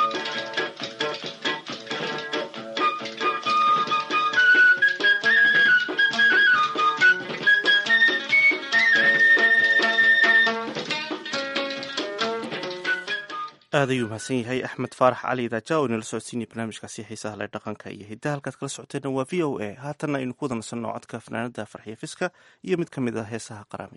aad ayuu mahadsan yahay axmed faarax cali daaja oo inala socodsiinaya barnaamijkaasi xiisaha leh dhaqanka iyo hiddaha halkaad kala socoteenna waa v o a haatanna aynu ku wada nasanno codka fanaanada farxiya fiska iyo mid ka mid ah heesaha qaraami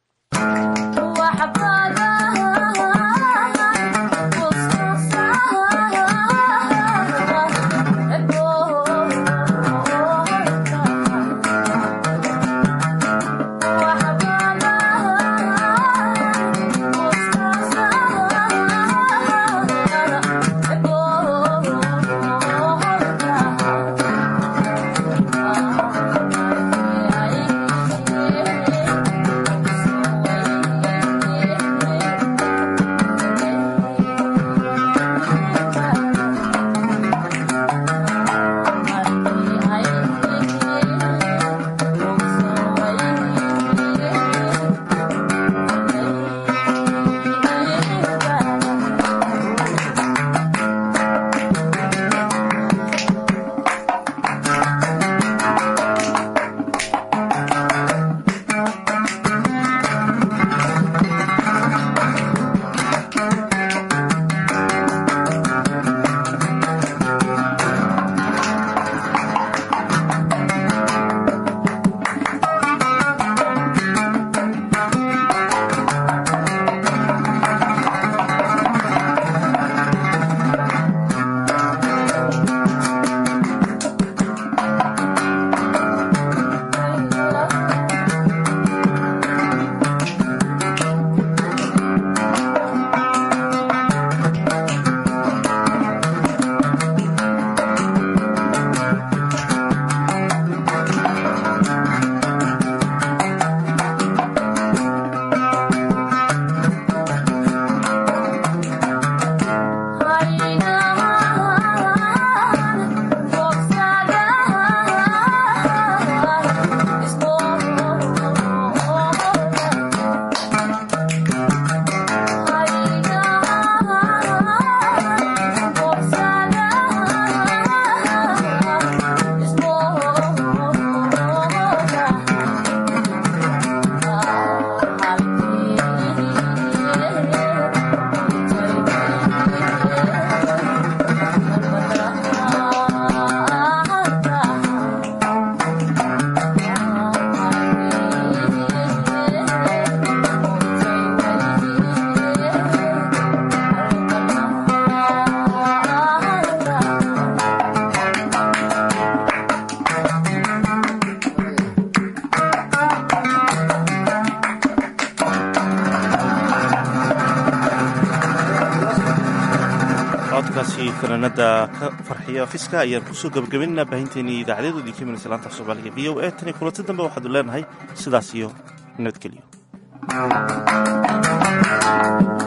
codkaasi fanaanada ka farxiya fiska ayaan kusoo gabagabaynaa baahinteennii idaacadeedoodii ka imanaysa laanta af soomaaliga v o a tan iyo kulanti dambe waxaadu leenahay sidaas iyo nabadgelyo